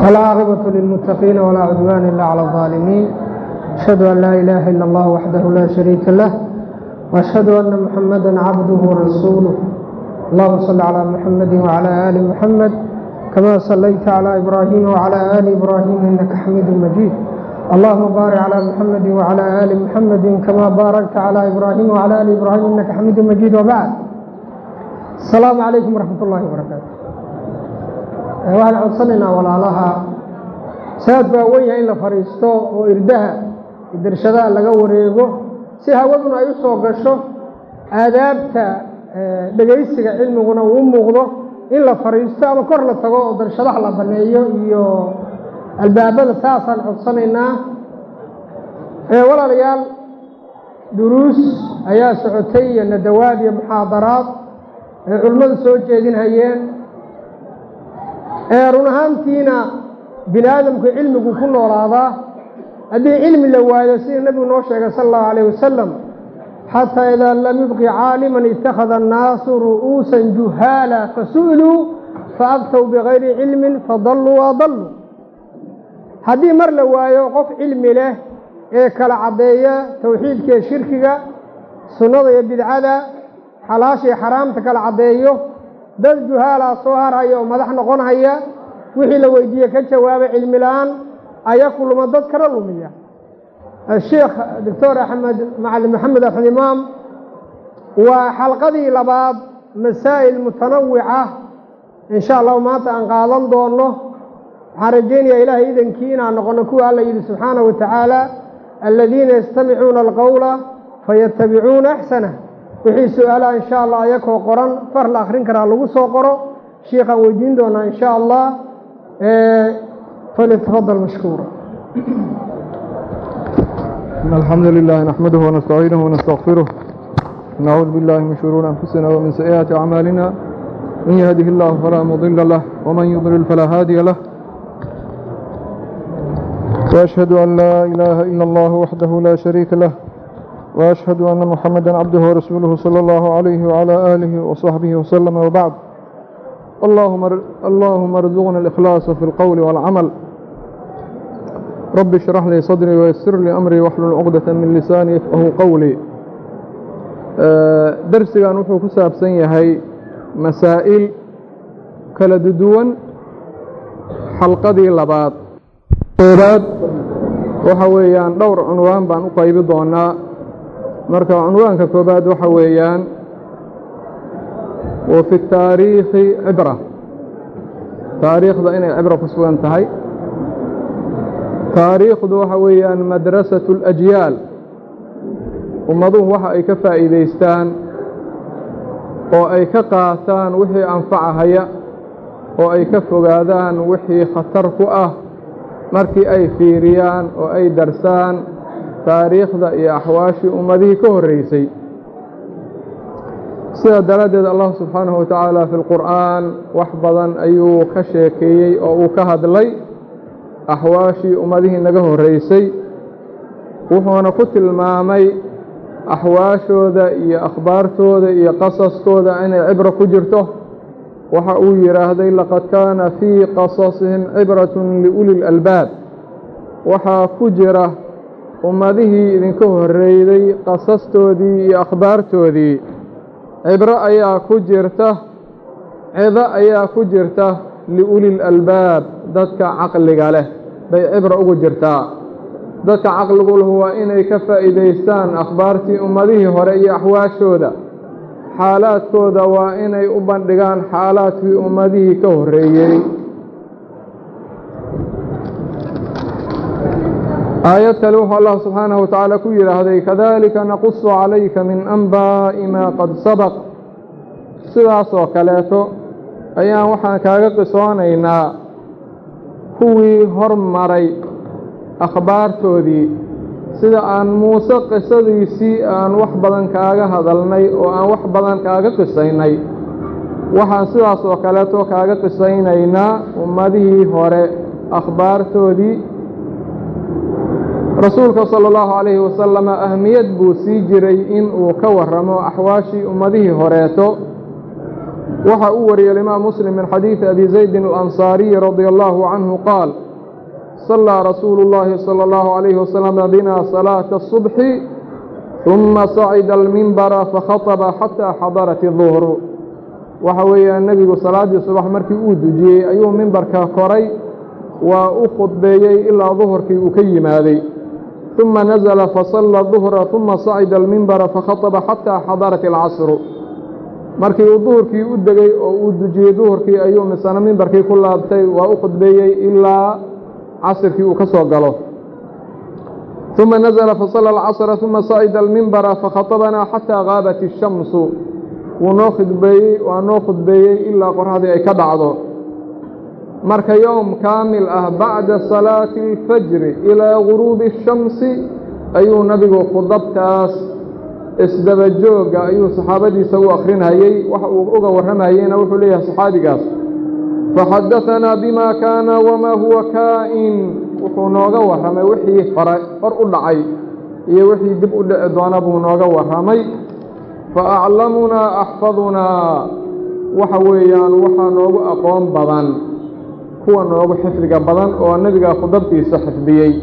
والعاقبة للمتقين ولا عدوان إلا على الظالمين أشهد أن لا إله إلا الله وحده لا شريك له وأشهد أن محمدا عبده ورسوله اللهم صل على محمد وعلى آل محمد كما صليت على إبراهيم وعلى آل إبراهيم إنك حميد مجيد اللهم بارك على محمد وعلى آل محمد كما باركت على إبراهيم وعلى آل إبراهيم إنك حميد مجيد وبعد السلام عليكم ورحمة الله وبركاته waxaan codsanaynaa walaalaha saad baa wen yahay in la fadhiisto oo irdaha idirshadaha laga wareego si hawaduna ay u soo gasho aadaabta dhegaysiga cilmiguna uu muuqdo in la fadhiisto ama kor la tago oo darshadaha la baneeyo iyo albaabada saasaan codsanaynaa walaalayaal duruus ayaa socotay iyo nadawaad iyo muxaadaraad ay culimmadu soo jeedinhayeen run ahaantiina bini aadamku cilmigu ku noolaadaa haddii cilmi la waayo sida nebigu noo sheegay sala allahu alayh wasalam xataa idaa lam yubqi caaliman ittakhada annaasu ru'uusan juhaala fasu'iluu faabtow bigayri cilmin fadalluu waadalluu haddii mar la waayo qof cilmi leh ee kala caddeeya towxiidka iyo shirkiga sunnada iyo bidcada xalaasha iyo xaraamta kala caddeeyo dad juhaalaa soo harhaya oo madax noqonhaya wixii la weydiiye ka jawaaba cilmi la-aan aya kuluma dad kana lumiya sheekh doctor axmed macalin maxamed axmed imaam waa xalqadii labaad masaa'il mutanawica in sha allahu maanta aan qaadan doono waxaan rajaynayaa ilaahay idankii inaan noqono kuwa alla yidhi subxaanahu wa tacaala aladiina yastamicuuna alqowla fayatabicuuna axsanah wixii su-aalaha in sha allah ayakoo qoran far la akhrin karaa lagu soo qoro shiikhaan weydiin doonaa in sha allah falyatafadal mashkuura إن الحمد لله نحمده ونستعينه ونستغفره نعوذ بالله من شرور أنفسنا ومن سيئات أعمالنا من يهده الله فلا مضل له ومن يضلل فلا هادي له وأشهد أن لا إله إلا الله وحده لا شريك له وأشهد أن محمدا عبده ورسوله صلى الله عليه وعلى آله وصحبه وسلم وبعد اللهم اللهم ارزقنا الإخلاص في القول والعمل رب اشرح لي صدري ويسر لي أمري واحلل عقدة من لساني يفقه قولي درسigan wuxuu ku saabsan yahay masaa'il kala duwan xalqadii labaad koobaad waxa weeyaan dhowr cunwaan baan u qaybi doonaa marka cunwaanka koobaad waxa weeyaan wa fi taariikhi cibra taariikhda inay cibro ku sugan tahay taariikhdu waxa weeyaan madrasatu اlajyaal ummaduhu waxa ay ka faa'iidaystaan oo ay ka qaataan wixii anfacahaya oo ay ka fogaadaan wixii khatar ku ah markii ay fiiriyaan oo ay darsaan taariikhda iyo axwaashii ummadihii ka horreysay sidaa daraaddeed allah subxaanahu wa tacaala fi lqur'aan wax badan ayuu ka sheekeeyey oo uu ka hadlay axwaashii ummadihii naga horreysay wuxuuna ku tilmaamay axwaashooda iyo akhbaartooda iyo qasaskooda inay cibro ku jirto waxa uu yidhaahday laqad kaana fii qasasihim cibratun liuli lalbaab waxaa ku jira ummadihii idinka horreeyday qasastoodii iyo akhbaartoodii cibro ayaa ku jirta cido ayaa ku jirta liuli lalbaab dadka caqliga leh bay cibro ugu jirtaa dadka caqligu lahu waa inay ka faa'iidaystaan akhbaartii ummadihii hore iyo axwaashooda xaalaadkooda waa inay u bandhigaan xaalaadkii ummadihii ka horreeyey aayad kale wuxuu allah subxaanahu wa tacaala ku yidhaahday kadalika naqusu calayka min anbaa'i maa qad sabaq sidaasoo kaleeto ayaan waxaan kaaga qisoonaynaa kuwii hormaray akhbaartoodii sida aan muuse qisadiisii aan wax badan kaaga hadalnay oo aan wax badan kaaga qisaynay waxaan sidaas oo kaleeto kaaga qisaynaynaa ummadihii hore akhbaartoodii rasuulka sala allahu calayhi wasalama ahmiyad buu sii jiray in uu ka warramo axwaashii ummadihii horeeto waxa uu wariyey imaam muslim min xadiidi abi zaydin alansaariyi radia allahu canhu qaal صلى رسول الله صلى الله عليه وسلم بنا صلاة الصبح ثم صعد المنبر فخطب حتى حضرت الظهر waxa weeyaan nebigu salaaddii subax markii uu dujiyey ayuu mimbarka koray waa u khudbeeyey ilaa duhurkii uu ka yimaaday ثuma nazla fasala ظuhra ثuma sacida almimbara fakhaطba xataa xadarat اlcasru markii uu duhurkii u degey oo uu dujiyey duhurkii ayuu misana mimbarkii ku laabtay waa u khudbeeyey ilaa casrkii uu ka soo galo ثuma nazla fasala اlcasra ثuma sacida almimbara fakhaطbanaa xataa gaabat الshamsu wuu noo khudbeeyey waa noo khudbeeyey ilaa qoraxdii ay ka dhacdo marka yowm kaamil ah bacda salaati اlfajri ilaa guruubi الshamsi ayuu nabigu khudabtaas isdaba jooga ayuu saxaabadiisa u akrinayey waxa uu uga warramayeyna wuxuu leeyahay saxaabigaas faxadaثanaa bima kaana wamaa huwa kaa'in wuxuu nooga warramay wixii hore hor u dhacay iyo wixii dib u dhici doona buu nooga warramay faaclamunaa axfadunaa waxa weeyaan waxaa noogu aqoon badan kuwa noogu xifdiga badan oo nebiga khudabtiisa xifdiyey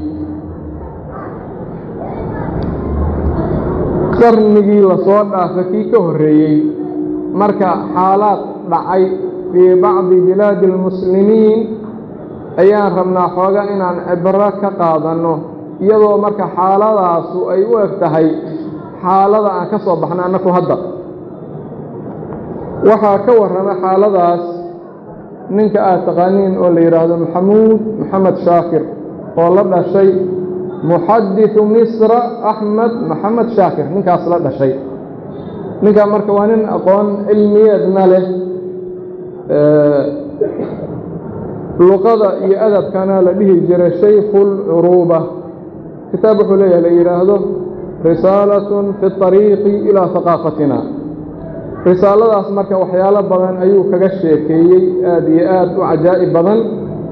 qarnigii lasoo dhaafa kii ka horreeyey marka xaalaad dhacay fii bacdi bilaadi almuslimiin ayaan rabnaa xooga inaan cibro ka qaadanno iyadoo marka xaaladaasu ay u eg tahay xaalada aan ka soo baxna annaku hadda waxaa ka warrama xaaladaas ninka aad taqaaniin oo la yidhaahdo maxamuud maxamed shaakir oo la dhashay muxadiثu misra axmed maxamed shaakir ninkaas la dhashay ninkaa marka waa nin aqoon cilmiyeedna leh luqada iyo adabkana la dhihi jiray shaykhu اlcuruuba kitaab wuxuu leeyahay la yidhaahdo risaalaة fi الطariiqi ilىa ثaqaafatina risaaladaas marka waxyaalo badan ayuu kaga sheekeeyey aad iyo aad u cajaa'ib badan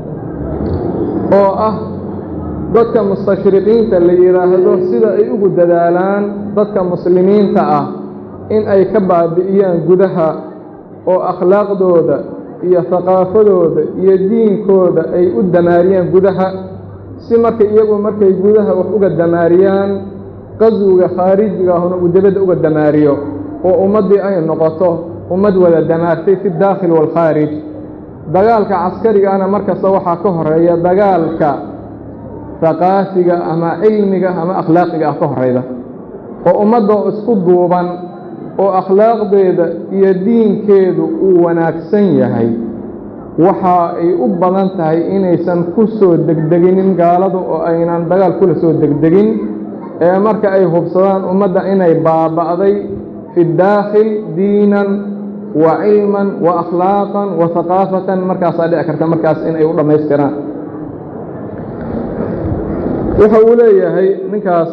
oo ah dadka mustashriqiinta la yidhaahdo sida ay ugu dadaalaan dadka muslimiinta ah in ay ka baabi'iyaan gudaha oo akhlaaqdooda iyo haqaafadooda iyo diinkooda ay u damaariyaan gudaha si marka iyagu markay gudaha wax uga damaariyaan qaswiga khaarijiga ahuna uu debadda uga damaariyo oo ummaddii ay noqoto ummad wada damaartay fi daakhil waalkhaarij dagaalka caskarigana markasta waxaa ka horeeya dagaalka haqaafiga ama cilmiga ama akhlaaqiga ah ka horeyda oo ummadda isku duuban oo akhlaaqdeeda iyo diinkeedu uu wanaagsan yahay waxa ay u badan tahay inaysan ku soo degdeginin gaaladu oo aynan dagaal kula soo degdegin ee marka ay hubsadaan ummadda inay baaba'day fi daakhil diinan wa cilman wa akhlaaqan wa haqaafatan markaasaa dhici karta markaas inay u dhammaystiraan wuxa uu leeyahay ninkaas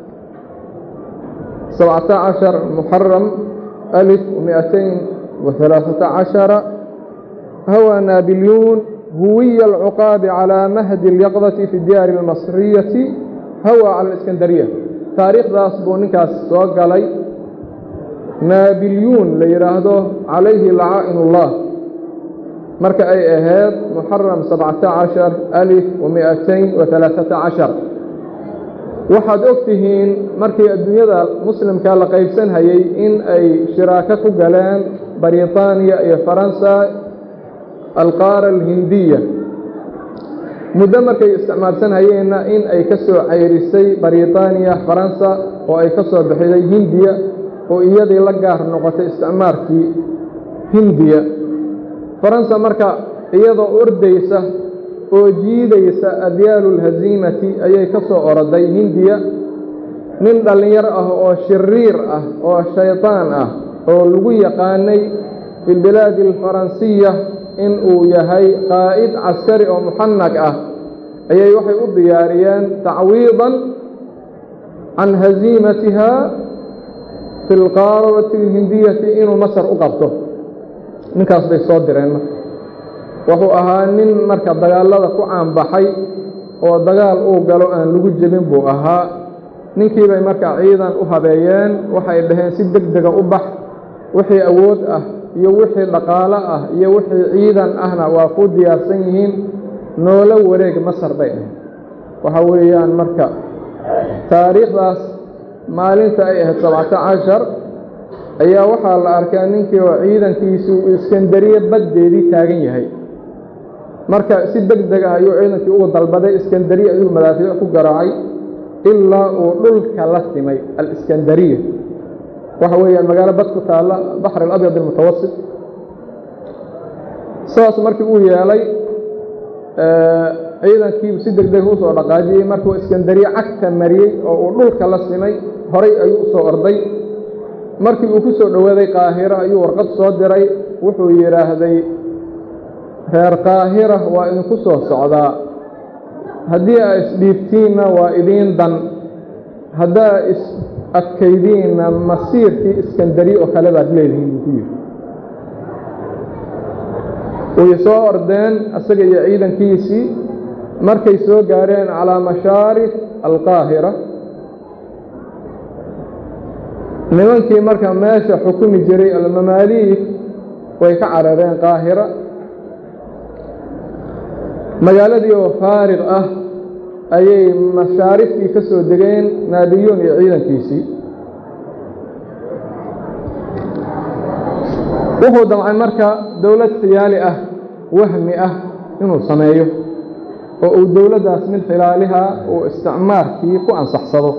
sabcata cashar muxaram alif miatayn wa halaaثata cashara hawa naabilyuun huwiya alcuqaabi calaa mahdi اlyaqdati fi diyaari اlmasriyati hawa cala اliskandariya taariikhdaas buu ninkaas soo galay naabilyuun la yidhaahdo calayhi lacaa'in اllah marka ay ahayd muxaram sabcata cashar alif wa miatayn wa halaaثata cashar waxaad og tihiin markii adduunyada muslimka la qaybsanhayey in ay shiraako ku galeen baritaaniya iyo faransa alqaara alhindiya muddo markay isticmaalsanhayeenna in ay ka soo cayrisay baritaaniya faransa oo ay ka soo bixiday hindiya oo iyadii la gaar noqotay isticmaarkii hindiya faransa marka iyadoo ordaysa oo jiidaysa adyaalu lhaziimati ayay ka soo oroday hindiya nin dhallinyar ah oo shiriir ah oo shaydaan ah oo lagu yaqaanay fi lbilaadi alfaransiya in uu yahay qaa'id caskari oo muxanag ah ayay waxay u diyaariyeen tacwiidan can haziimatiha fi lqaarawati alhindiyati inuu masar u qabto ninkaas bay soo direen marka wuxuu ahaa nin marka dagaallada ku caanbaxay oo dagaal uu galo aan lagu jebin buu ahaa ninkii bay marka ciidan u habeeyeen waxay dhaheen si deg dega u bax wixii awood ah iyo wixii dhaqaalo ah iyo wixii ciidan ahna waa ku diyaarsan yihiin noola wareeg masar bay ahayd waxa weeyaan marka taariikhdaas maalinta ay ahayd sabcata cashar ayaa waxaa la arkaa ninkii oo ciidankiisii uu iskandariye baddeedii taagan yahay marka si deg deg ah ayuu ciidankii ugu dalbaday iskandariya ayuu madaafiic ku garaacay ilaa uu dhulka la simay aliskandariya waxa weeyaan magaalo bad ku taalla baxr alabyad almutawasit sidaas markii uu yeelay ciidankiibu si deg deg usoo dhaqaajiyey markuu iskandariye cagta mariyey oo uu dhulka la simay horay ayuu usoo orday markii uu ku soo dhowaaday qaahiro ayuu warqad soo diray wuxuu yidhaahday reer qaahira waa idinku soo socdaa haddii aa isdhiibtiinna waa idiin dan haddaa is adkaydiinna masiirkii iskandari oo kale baad leedihiin buu ku yidhi way soo ordeen isaga iyo ciidankiisii markay soo gaareen calaa mashaarif alqaahira nimankii marka meesha xukumi jiray almamaaliik way ka carareen qaahira magaaladii oo faarig ah ayay mashaariftii ka soo degeen naadiyuun iyo ciidankiisii wuxuu damcay marka dowlad khiyaali ah wahmi ah inuu sameeyo oo uu dowladdaas mid khilaaliha uu isticmaarkii ku ansaxsado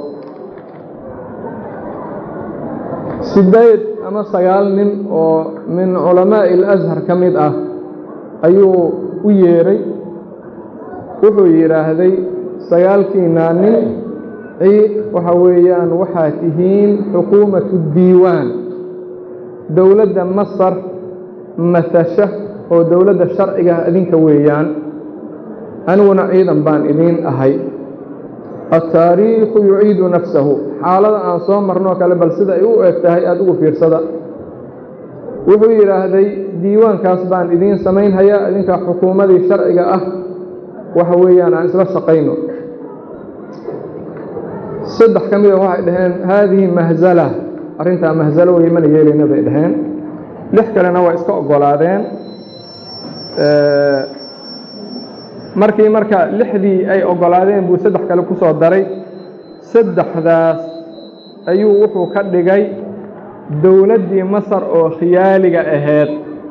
sideed ama sagaal nin oo min culamaa'i alashar ka mid ah ayuu u yeedhay wuxuu yidhaahday sagaalkiinaa nin waxa weeyaan waxaad tihiin xukuumatu diiwaan dowladda masar masasha oo dowladda sharciga idinka weeyaan aniguna ciidan baan idiin ahay altaariikhu yuciidu nafsahu xaalada aan soo marnoo kale bal sida ay u eg tahay aada ugu fiirsada wuxuu yidhaahday diiwaankaas baan idiin samaynhayaa idinka xukuumadii sharciga ah waxa weeyaan aan isla shaqayno saddex ka mida waxay dhaheen haadihi mahzala arrintaa mahzalo wey mana yeelayna bay dhaheen lix kalena waa iska oggolaadeen markii marka lixdii ay oggolaadeen buu saddex kale ku soo daray saddexdaas ayuu wuxuu ka dhigay dowladdii masar oo khiyaaliga ahayd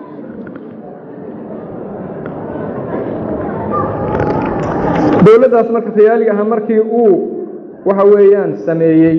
dowladdaas marka khiyaaliga aha markii uu waxa weeyaan sameeyey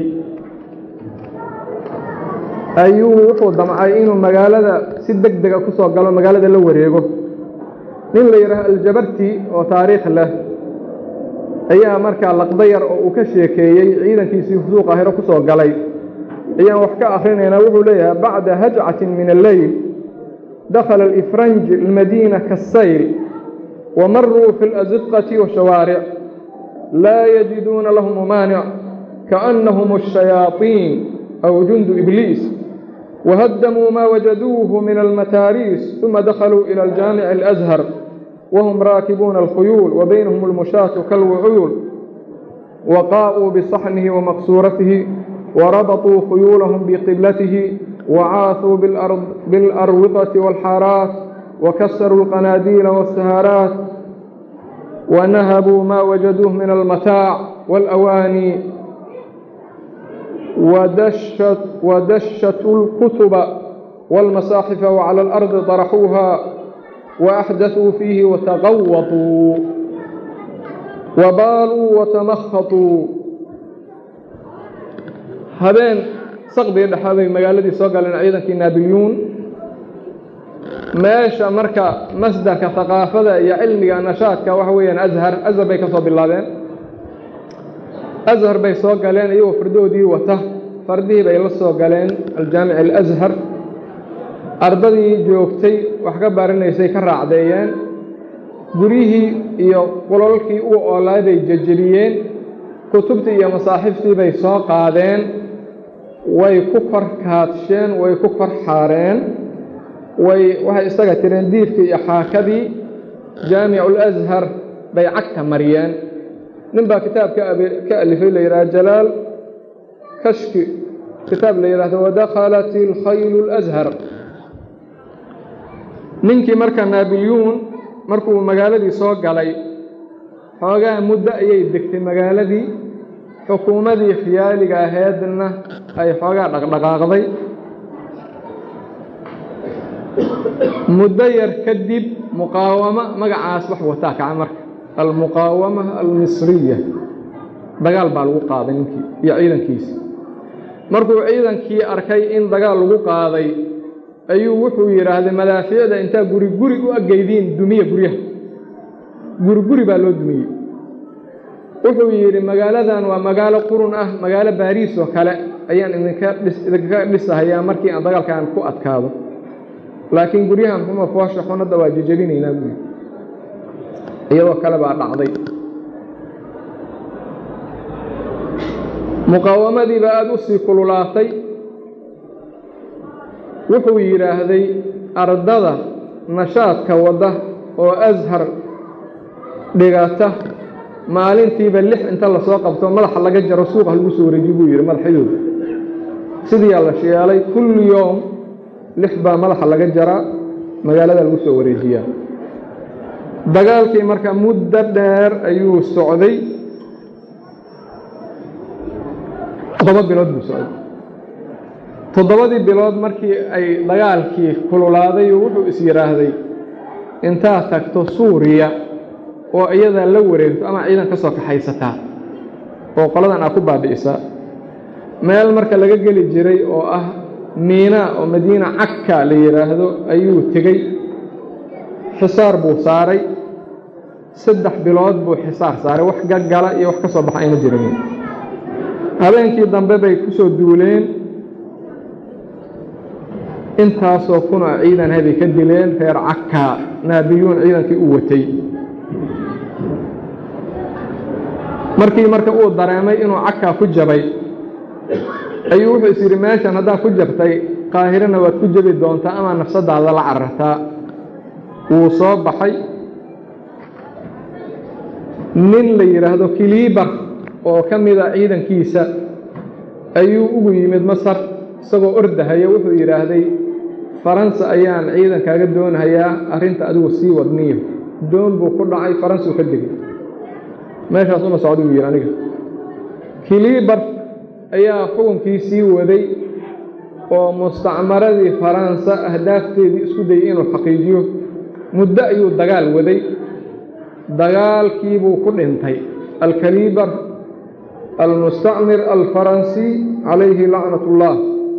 ayuu wuxuu damcay inuu magaalada si deg dega ku soo galo magaalada la wareego nin la yidhaaho aljabarti oo taariikh leh ayaa markaa laqdayar oo uu ka sheekeeyey ciidankiisii fusuuq ahiro ku soo galay ayaan wax ka akhrinaynaa wuxuu leeyahay bacda hajcatin min alleyl dakhala alifranj almadiina kaasayl ومروا في الأزقة والشوارع لا يجدون لهم مانع كأنهم الشياطين أو جند إبليس وهدموا ما وجدوه من المتاريس ثم دخلوا إلى الجامع الأزهر وهم راكبون الخيول وبينهم المشاة كالوعيول وقاءوا بصحنه ومقصورته وربطوا خيولهم بقبلته وعاثوا بالأرض بالأروقة والحارات وكسروا القناديل والسهارات ونهبوا ما وجدوه من المتاع والأواني ودشت ودشتوا الكتب والمصاحف وعلى الأرض طرحوها وأحدثوا فيه وتغوطوا وبالوا وتمخطوا هذين صقبي dhexaaday magaaladii soo galeen ciidankii naabilyuun meesha marka masdarka haqaafada iyo cilmiga nashaadka waxa weeyaan ashar ashar bay ka soo bilaabeen ashar bay soo galeen iyagoo fardoodii wata fardihii bay la soo galeen aljaamic alashar ardadii joogtay wax ka baranaysay ka raacdeeyeen guryihii iyo qulalkii u oolay bay jejebiyeen kutubtii iyo masaaxiftii bay soo qaadeen way ku kor kaadsheen way ku kor xaareen way waxay isaga tireen diifkii iyo xaakadii jaamicu alashar bay cagta mariyeen nin baa kitaab ka alifay la yidhaha jalaal kashki kitaab la yidhahdo wadakhalat ilkhaylu alashar ninkii marka naabilyuun markuu magaaladii soo galay xoogaa muddo ayay degtay magaaladii xukuumadii khiyaaliga aheedna ay xoogaa dhaqdhaqaaqday muddo yar kadib muqaawamo magacaas wax wataa kaca marka almuqaawama almisriya dagaal baa lagu qaaday ninkii iyo ciidankiisi markuu ciidankii arkay in dagaal lagu qaaday ayuu wuxuu yidhaahday madaafiicda intaa guri guri u ageydiin dumiya guryaha guri guri baa loo dumiyey wuxuu yidhi magaaladan waa magaalo qurun ah magaalo baariis oo kale ayaan idinka idinkaga dhisahayaa markii aan dagaalkaan ku adkaado laakiin guryahan xuma foosha xunadda waa jejebinaynaa buyi iyadoo kale baa dhacday muqaawamadii baa aada u sii kululaatay wuxuu yidhaahday ardada nashaadka wadda oo ashar dhigata maalintiiba lix inta lasoo qabto madaxa laga jaro suuqa lagu soo wareejiy buu yidhi madaxyadooda sidiiyaa la sheelay kulli yoom lix baa madaxa laga jaraa magaalada lagu soo wareejiyaa dagaalkii marka muddo dheer ayuu socday toddoba bilood buu socday toddobadii bilood markii ay dagaalkii kululaaday wuxuu is yidhaahday intaad tagto suuriya oo iyadaa la wareegto ama ciidan ka soo kaxaysataa oo qoladan aad ku baabi'isaa meel marka laga geli jiray oo ah miina oo madiina cagka la yidhaahdo ayuu tegey xisaar buu saaray saddex bilood buu xisaar saaray wax gaggala iyo wax ka soo baxa ayna jirin habeenkii dambe bay ku soo duuleen intaasoo kuna ciidan habay ka dileen reer cagka naabiyuun ciidankii u watay markii marka uu dareemay inuu cagkaa ku jabay ayuu wuxuu is yidhi meeshan haddaad ku jabtay qaahirana waad ku jabi doontaa ama nafsadaada la carartaa wuu soo baxay nin la yidhaahdo kiliibar oo ka mida ciidankiisa ayuu ugu yimid masar isagoo ordahaya wuxuu yidhaahday faransa ayaan ciidankaaga doonhayaa arrinta adigu sii wadniyo doon buu ku dhacay faransuu ka degay meeshaas uma socda buu yidhi aniga kiliibar ayaa xukunkii sii waday oo mustacmaradii faransa ahdaafteedii isku dayay inuu xaqiijiyo muddo ayuu dagaal waday dagaalkiibuu ku dhintay alkaliibar almustacmir alfaransi calayhi lacnat ullah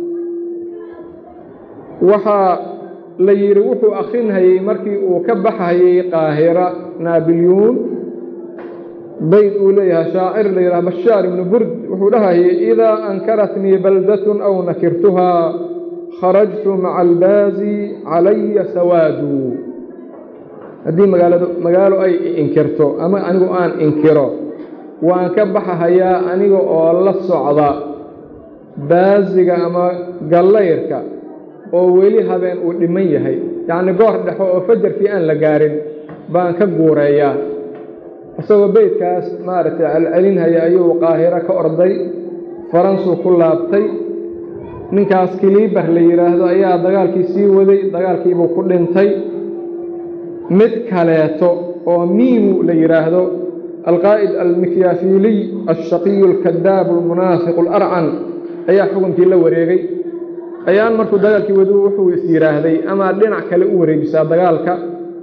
waxaa la yidhi wuxuu akhrinhayey markii uu ka baxhayey qaahira naabilyuun bayd uu leeyahay shaacir la yidhaha bashaar ibnu burd wuxuu dhahayay idaa ankaratnii baldatun aw nakirtuhaa kharajtu maca albaazi calaya sawaadu haddii magaalado magaalo ay inkirto ama anigu aan inkiro waan ka baxahayaa aniga oo la socda baasiga ama gallayrka oo weli habeen uu dhiman yahay yacnii goor dhexo oo fajarkii aan la gaarin baan ka guureeyaa isagoo beydkaas maaragtay celcelinhaya ayuu qaahiro ka orday faransuu ku laabtay ninkaas kiliibar la yidhaahdo ayaa dagaalkii sii waday dagaalkiibuu ku dhintay mid kaleeto oo miimu la yidhaahdo alqaa'id almikyaafiiliy alshaqiyu alkadaabu almunaafiqu alarcan ayaa xukunkii la wareegay ayaan markuu dagaalkii wadu wuxuu is yidhaahday amaad dhinac kale u wareejisaa dagaalka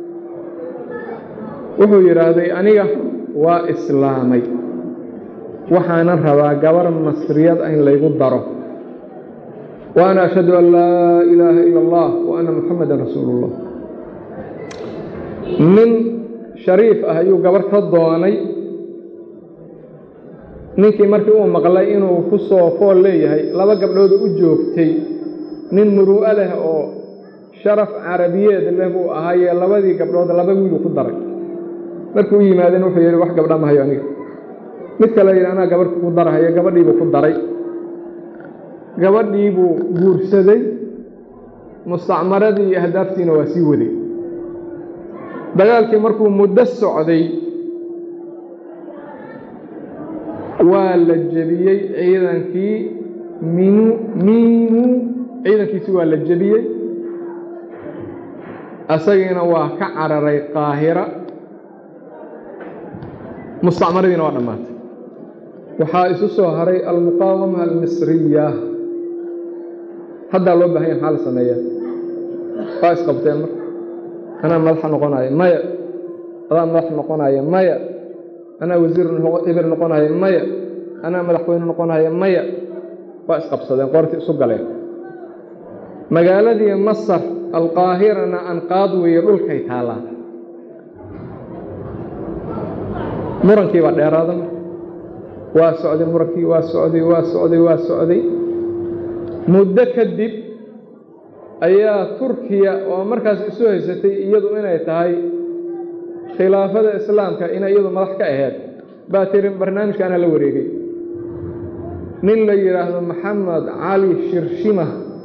wuxuu yidhaahday aniga waa islaamay waxaanan rabaa gabar masriyad ah in laygu daro wa ana ashhadu an laa ilaaha ila allah wa anna muxamadan rasuulu ullah nin shariif ah ayuu gabar ka doonay ninkii markii uu maqlay inuu ku soo fool leeyahay laba gabdhooda u joogtay nin muru'o leh oo sharaf carabiyeed leh buu ahaayee labadii gabdhood laba wiiluu ku daray markii u yimaadeen wuxuu yidhi wax gabdha mahayo aniga mid kale yidhi anaa gabadh ku darahaya gabadhiibuu ku daray gabadhiibuu guursaday mustacmaradii iyo ahdaaftiina waa sii waday dagaalkii markuu muddo socday waa la jebiyey ciidankii minu miinu ciidankiisi waa la jebiyey asagiina waa ka cararay qaahira mustacmaradiina waa dhammaatay waxaa isu soo haray almuqaawama almisriya haddaa loo baahanya maxaa la sameeya waa isqabteen marka anaa madaxa noqonaya maya adaa madax noqonaya maya anaa wasiir ibir noqonaya maya anaa madaxweyne noqonaya maya waa isqabsadeen qoortii isu galeen magaaladii masar alqaahirana anqaad weeye dhulkay taallaan murankii baa dheeraada waa socday murankii waa socday waa socday waa socday muddo kadib ayaa turkiya oo markaas isu haysatay iyadu inay tahay khilaafada islaamka inay iyadu madax ka aheyd baa tiri barnaamijkaana la wareegay nin la yidhaahdo maxamed cali shirshima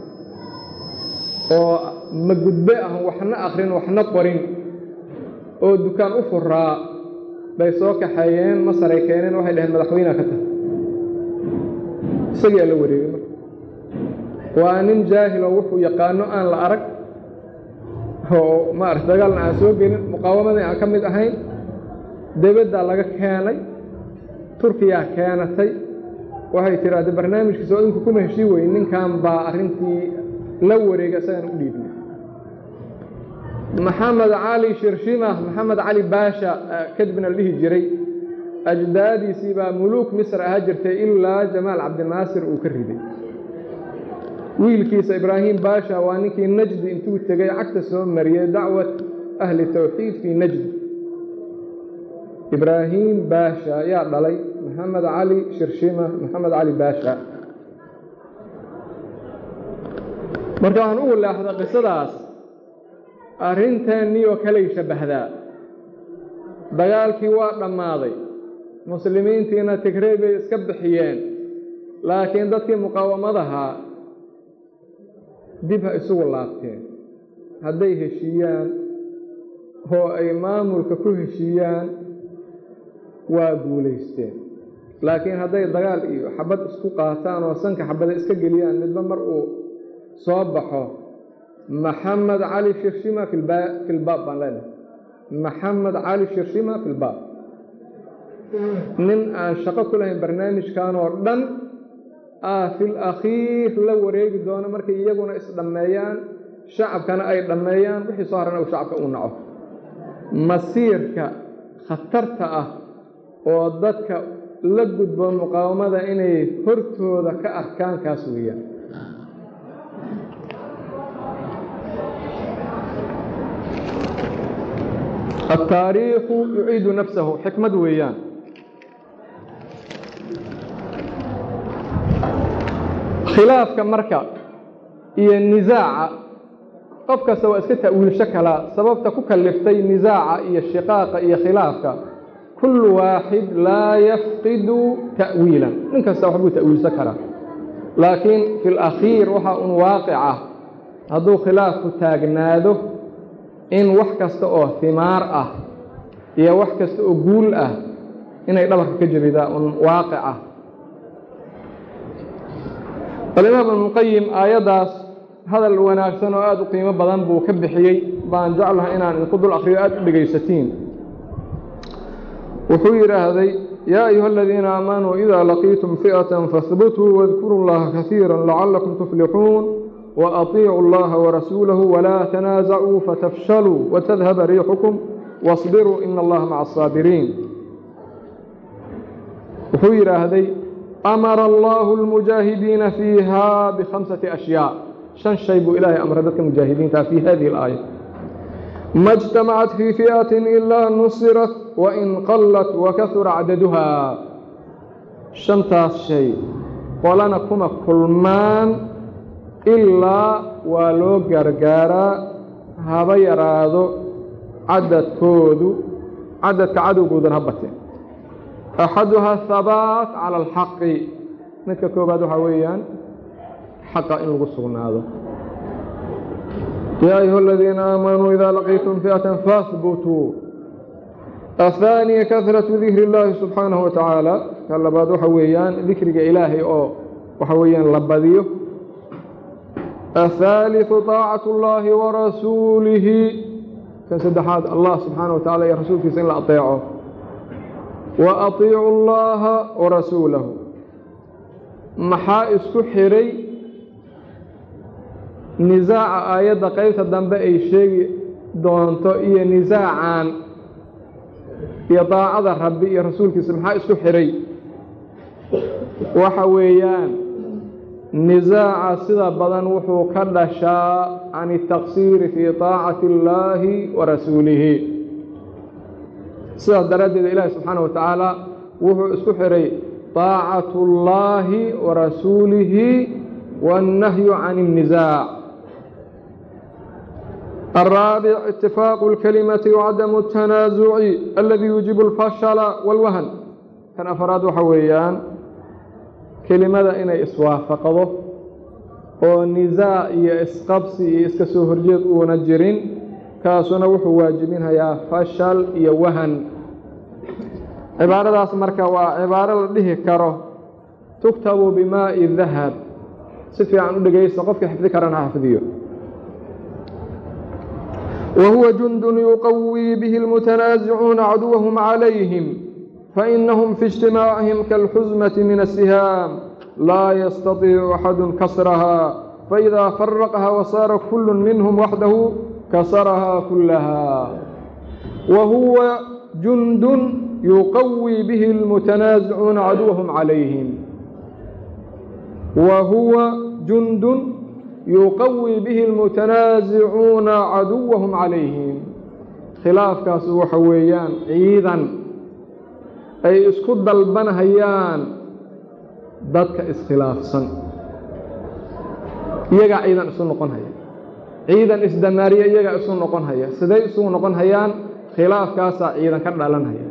oo magudbe ah waxna akrin waxna qorin oo dukaan u furaa bay soo kaxeeyeen masaray keeneen waxay dhaheen madaxweynea ka tahay isagiaa la wareegay marka waa nin jaahiloo wuxuu yaqaano aan la arag oo maarata dagaalna aan soo gelin muqaawamadii aan ka mid ahayn debaddaa laga keenay turkiyaa keenatay waxay tidhaahde barnaamijkiisa oo idinku kuma heshii weyn ninkan baa arrintii la wareegay isagaan u dhiibnay maxamed cali shirshima maxamed cali baasha kadibna la dhihi jiray ajdaadiisii baa muluuk misr ahaa jirtay ilaa jamaal cabdinaasir uu ka riday wiilkiisa ibraahim baasha waa ninkii najdi intuu tegay cagta soo mariyey dacwat ahli tawxiid fii najdi ibraahim baasha ayaa dhalay maxamed cali shirshima maxamed cali baasha marka waxaan ugu leexda qisadaas arrinteennii oo kaley shabbahdaa dagaalkii waa dhammaaday muslimiintiina tigrey bay iska bixiyeen laakiin dadkii muqaawamadahaa dib ha isugu laabteen hadday heshiiyaan oo ay maamulka ku heshiiyaan waa guulaysteen laakiin hadday dagaal iyo xabad isku qaataan oo sanka xabada iska geliyaan midba mar uu soo baxo maxamed cali shirshima fi lbaab baan leenahay maxamed cali shirshima fi lbaab nin aan shaqo ku lahayn barnaamijkan oo dhan ah fil akhiir la wareegi doono markay iyaguna isdhammeeyaan shacabkana ay dhammeeyaan wixii soo harana uu shacabka uu naco masiirka khatarta ah oo dadka la gudbo muqaawamada inay hortooda ka arkaan kaas weeyaan الtaariikhu yuciidu nafsahu xikmad weeyaan khilaafka marka iyo nisaaca qof kasta waa iska ta'wiilsho kalaa sababta ku kaliftay nisaaca iyo shiqaaqa iyo khilaafka kullu waaxid laa yafqidu ta'wiilan nin kasta wax buu ta'wiilsan karaa laakiin fi اlakhiir waxaa un waaqic ah hadduu khilaafku taagnaado in wax kasta oo himaar ah iyo wax kasta oo guul ah inay dhabarka ka jiridaa un waaqic ah alimaam ibnuqayim aayaddaas hadal wanaagsan oo aada u qiimo badan buu ka bixiyey baan jeclaha inaan idinku dul akriyo aada u dhegaysatiin wuxuu yidhaahday yaa ayuha aladiina aamanuu idaa laqiitum fi'atan fahbutuu wadkuruu llaha kasiira lacalakum tuflixuun وأطيعوا الله ورسوله ولا تنازعوا فتفشلوا وتذهب ريحكم واصبروا إن الله مع الصابرين وحير هذي أمر الله المجاهدين فيها بخمسة أشياء شن شيب إلهي أمر ذلك المجاهدين في هذه الآية ما اجتمعت في فئة إلا نصرت وإن قلت وكثر عددها شنتاس شيء ولنا كما كلمان ilaa waa loo gargaaraa haba yaraado cadadkoodu cadadka cadowgoodan ha bateen axaduha habaat cala alxaqi midka koobaad waxaa weeyaan xaqa in lagu sugnaado yaa ayuha aladiina aamanuu idaa laqiitum fi'atan fahbutuu ahaaniya kahratu dikri illaahi subxaanahu wa tacaala ka labaad waxa weeyaan dikriga ilaahay oo waxa weeyaan la badiyo الثالث طاacة الlahi وrasuulihi kan saddexaad allah subxaana wa tacala iyo rasuulkiisa in la ateeco wa atiicu allaha wa rasuulahu maxaa isku xiray nisaaca aayadda qeybta dambe ay sheegi doonto iyo nisaacan iyo daacada rabbi iyo rasuulkiisa maxaa isku xiray waxa weeyaan nisaaca sida badan wuxuu ka dhashaa can الtaqsiiri fii طaacati اllaahi wa rasuulihi sidaas daraaddeed ilaahi subxaana wa tacaala wuxuu isku xiray طaacaة اllaahi wa rasuulihi wالnahyu can الnisaac الرابع اتفاق الكلمة وعدم التنازع الذي يوجب الفشل والوهن كان أفراد وحويان kelimada inay iswaafaqdo oo nisaac iyo isqabsi iyo iska soo horjeed uuna jirin kaasuna wuxuu waajibinhayaa fashal iyo wahan cibaaradaas marka waa cibaaro la dhihi karo tugtabu bimaa'i dahab si fiican u dhegaysta qofkii xifdi karana xifdiyo wa huwa jundun yuqawii bihi اlmutanaasicuuna caduwahum calayhim فإنهم في اجتماعهم كالحزمة من السهام لا يستطيع أحد كسرها فإذا فرقها وصار كل منهم وحده كسرها كلها وهو جند يقوي به المتنازعون عدوهم عليهم وهو جند يقوي به المتنازعون عدوهم عليهم خلاف كاسو وحويان عيدا ay isku dalbanhayaan dadka iskhilaafsan iyagaa ciidan isu noqon haya ciidan isdamaariye iyagaa isu noqon haya siday isugu noqon hayaan khilaafkaasaa ciidan ka dhalanhaya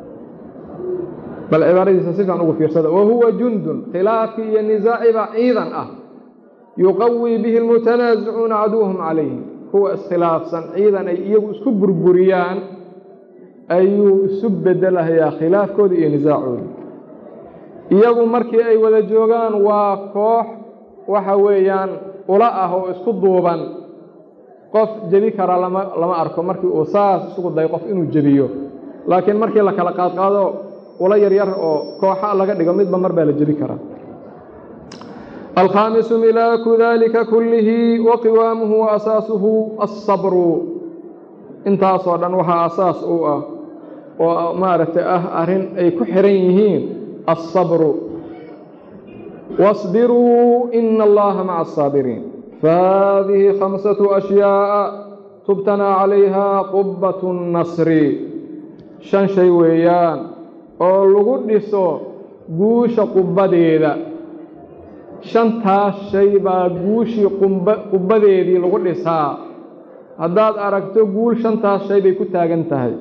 bal cibaaradiisa si fiican ugu fiirsada wahuwa jundun khilaafkii iyo nisaacibaa ciidan ah yuqawii bihi almutanaasicuuna caduwahum calayhim kuwa iskhilaafsan ciidan ay iyagu isku burburiyaan ayuu isu bedelahayaa khilaafkooda iyo nisaacooda iyagu markii ay wada joogaan waa koox waxa weeyaan ula ah oo isku duuban qof jebi kara lama lama arko markii uu saas isugu dayo qof inuu jebiyo laakiin markii la kala qaadqaado ula yaryar oo kooxa laga dhigo midba mar baa la jebi karaa alkhaamisu milaaku dalika kullihi wa qiwaamuhu wa asaasuhu alsabru intaasoo dhan waxaa asaas u ah oo maaragtay ah arrin ay ku xihan yihiin alsabru واصbiruu ina allaha maca الصaabiriin fahadihi khamsaة أشhyaaءa tubtanaa calayha qubaة الnasri shan shay weeyaan oo lagu dhiso guusha qubbadeeda shantaas shay baa guushii qubbadeedii lagu dhisaa haddaad aragto guul shantaas shay bay ku taagan tahay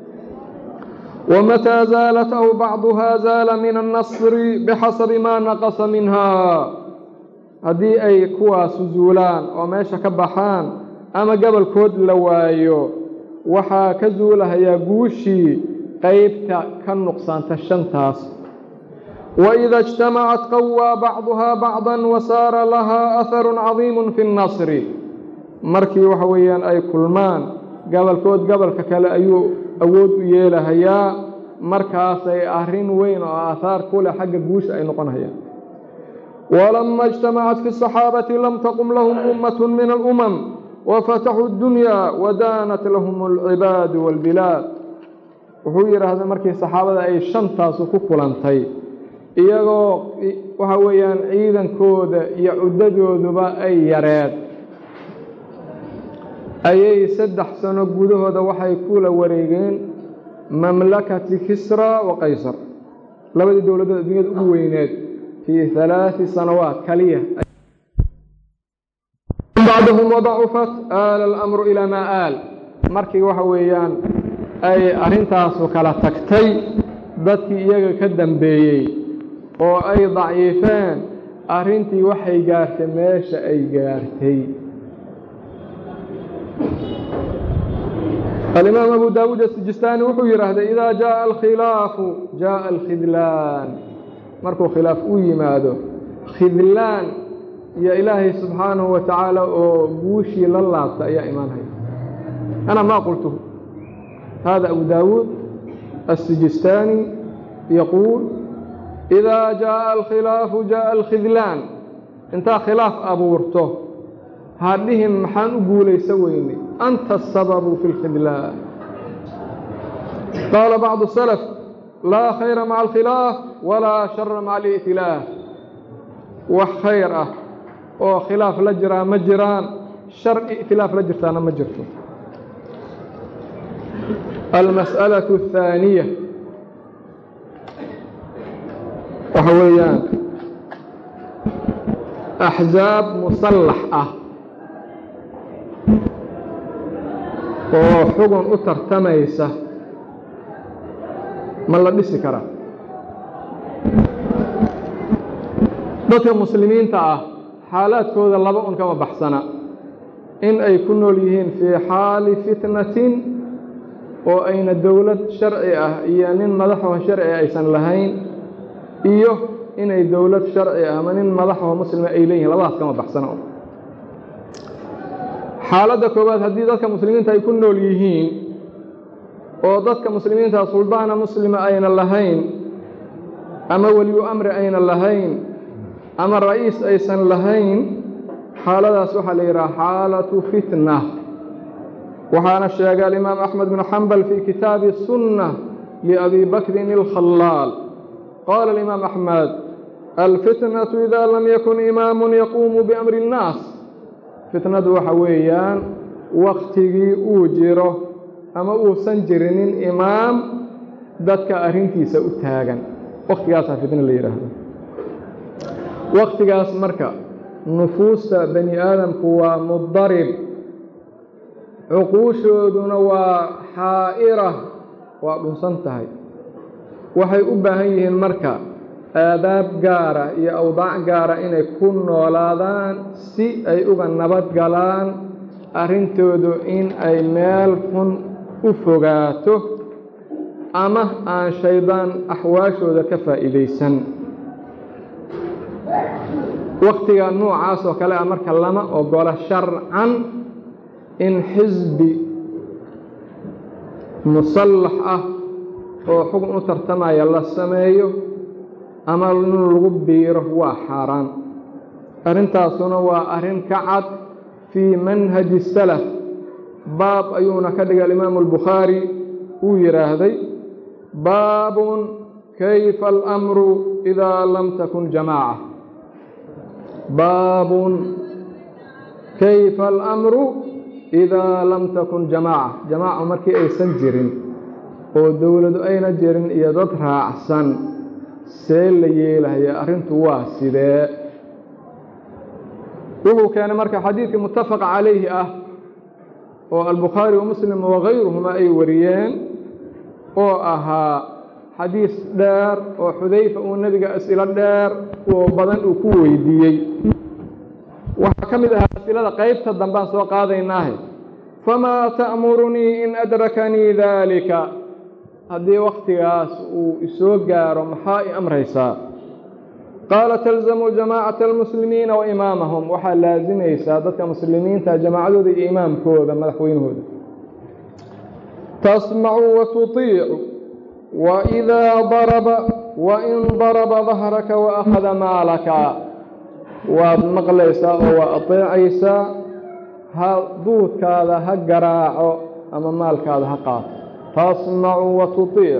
ومتى زالت أو بعضها زال من النصر بحسب ما نقص منها haddii ay kuwaasu zuulaan oo meesha ka baxaan ama gobolkood la waayo waxaa ka zuulahayaa guushii qaybta ka nuqsaanta shantaas وإida اجتamacat qawىa bacضuha bacضا wasaara lahaa أharu caظiim fi النصri markii waxa weeyaan ay kulmaan gobolkood gobolka kale ayuu awood u yeelahayaa markaasay arrin weyn oo aahaar ku leh xagga guusha ay noqonhayaan walama اجtamacat fi الصaxaabati lam taqum lahum ummaة min alأmam wafataxuu اdunya wadaanat lahum اlcibaadu wاlbilaad wuxuu yidhaahda markii saxaabada ay shantaasu ku kulantay iyagoo waxa weeyaan ciidankooda iyo cuddadooduba ay yareed ayay saddex sano gudahooda waxay kula wareegeen mamlakati kisra wa qaysar labadii dowladood adduunyada ugu weyneed fii halaati sanawaat kaliya bacdahum wadacufat aala alamru ilaa maa aal markii waxa weeyaan ay arrintaasu kala tagtay dadkii iyaga ka dambeeyey oo ay daciifeen arrintii waxay gaartay meesha ay gaartay alimaam abu daawuud asijistaani wuxuu yidhaahday idaa jaءa alkhilaafu jaءa alkhidlaan markuu khilaaf u yimaado khidlaan iyo ilaahay subxaanahu wa tacaala oo guushii la laabta ayaa imaanhaya أنا ما قلته هذا أبو داود السجستاني يقول إذا جاء الخلاف جاء الخذلان انت خلاف أبورته هذهم محان أقول سويني أنت السبب في الخذلان قال بعض السلف لا خير مع الخلاف ولا شر مع الائتلاف وخير oo khilaaf la jiraa ma jiraan shar i'tilaaf la jirtaana ma jirto almas'alaة الثaaniya waxa weeyaan axzaab musallax ah oo xugun u tartamaysa ma la dhisi karaa dadka muslimiinta ah xaalaadkooda laba un kama baxsana in ay ku nool yihiin fii xaali fitnatin oo ayna dowlad sharci ah iyo nin madaxoo sharci aysan lahayn iyo inay dowlad sharci ah ama nin madaxoo muslima ay leeyihin labadaas kama baxsana xaaladda koowaad haddii dadka muslimiinta ay ku nool yihiin oo dadka muslimiinta suldaana muslima ayna lahayn ama weliyu amri ayna lahayn ama ra'iis aysan lahayn xaaladaas waxaa la yidhaha xaalatu fitna waxaana sheegay alimaam axmed bn xambal fii kitaabi sunna liabi bakrin اlkhallaal qaala alimaam axmed alfitnatu ida lam yakun imaamu yaquumu biamri اnnaas fitnadu waxa weeyaan waktigii uu jiro ama uusan jirinin imaam dadka arrintiisa u taagan waktigaasaa fitna la yidhaahdo waktigaas marka nufuusta bani aadamku waa mudarib cuquushooduna waa xaa'ira waa dhunsan tahay waxay u baahan yihiin marka aadaab gaara iyo awdaac gaara inay ku noolaadaan si ay uga nabad galaan arrintoodu in ay meel xun u fogaato ama aan shaydaan axwaashooda ka faa'iidaysan waktiga noocaas oo kale ah marka lama ogola sharcan in xisbi musallax ah oo xugun u tartamaya la sameeyo ama in lagu biiro waa xaaraan arrintaasuna waa arrin ka cad fii manhaji salaf baab ayuuna ka dhigay alimaamu albukhaari uu yidhaahday baabun kayfa alamru idaa lam takun jamaaca baabun kayfa alamru idaa lam takun jamaaca jamaaca markii aysan jirin oo dowladu ayna jirin iyo dad raacsan see la yeelahaya arrintu waa sidee wuxuu keenay marka xadiidkii muttafaq calayhi ah oo albukhaari wa muslim wakayruhuma ay wariyeen oo ahaa xadiis dheer oo xudayfa uu nebiga as'ilo dheer oo badan uu ku weydiiyey waxaa ka mid ahaa asilada qaybta dambaan soo qaadaynaahe famaa ta'murunii in adrakanii daalika haddii wakhtigaas uu isoo gaaro maxaa i amraysaa qaala talzamu jamaacata almuslimiina wa imaamahum waxaa laasimaysaa dadka muslimiinta jamaacadooda iyo imaamkooda madaxweynahooda tasmacu wa tutiicu waidaa daraba wain daraba dahraka waakhada maalaka waad maqlaysaa oo waa ateecaysaa ha duudkaada ha garaaco ama maalkaada ha qaato tasmacu wa tutiic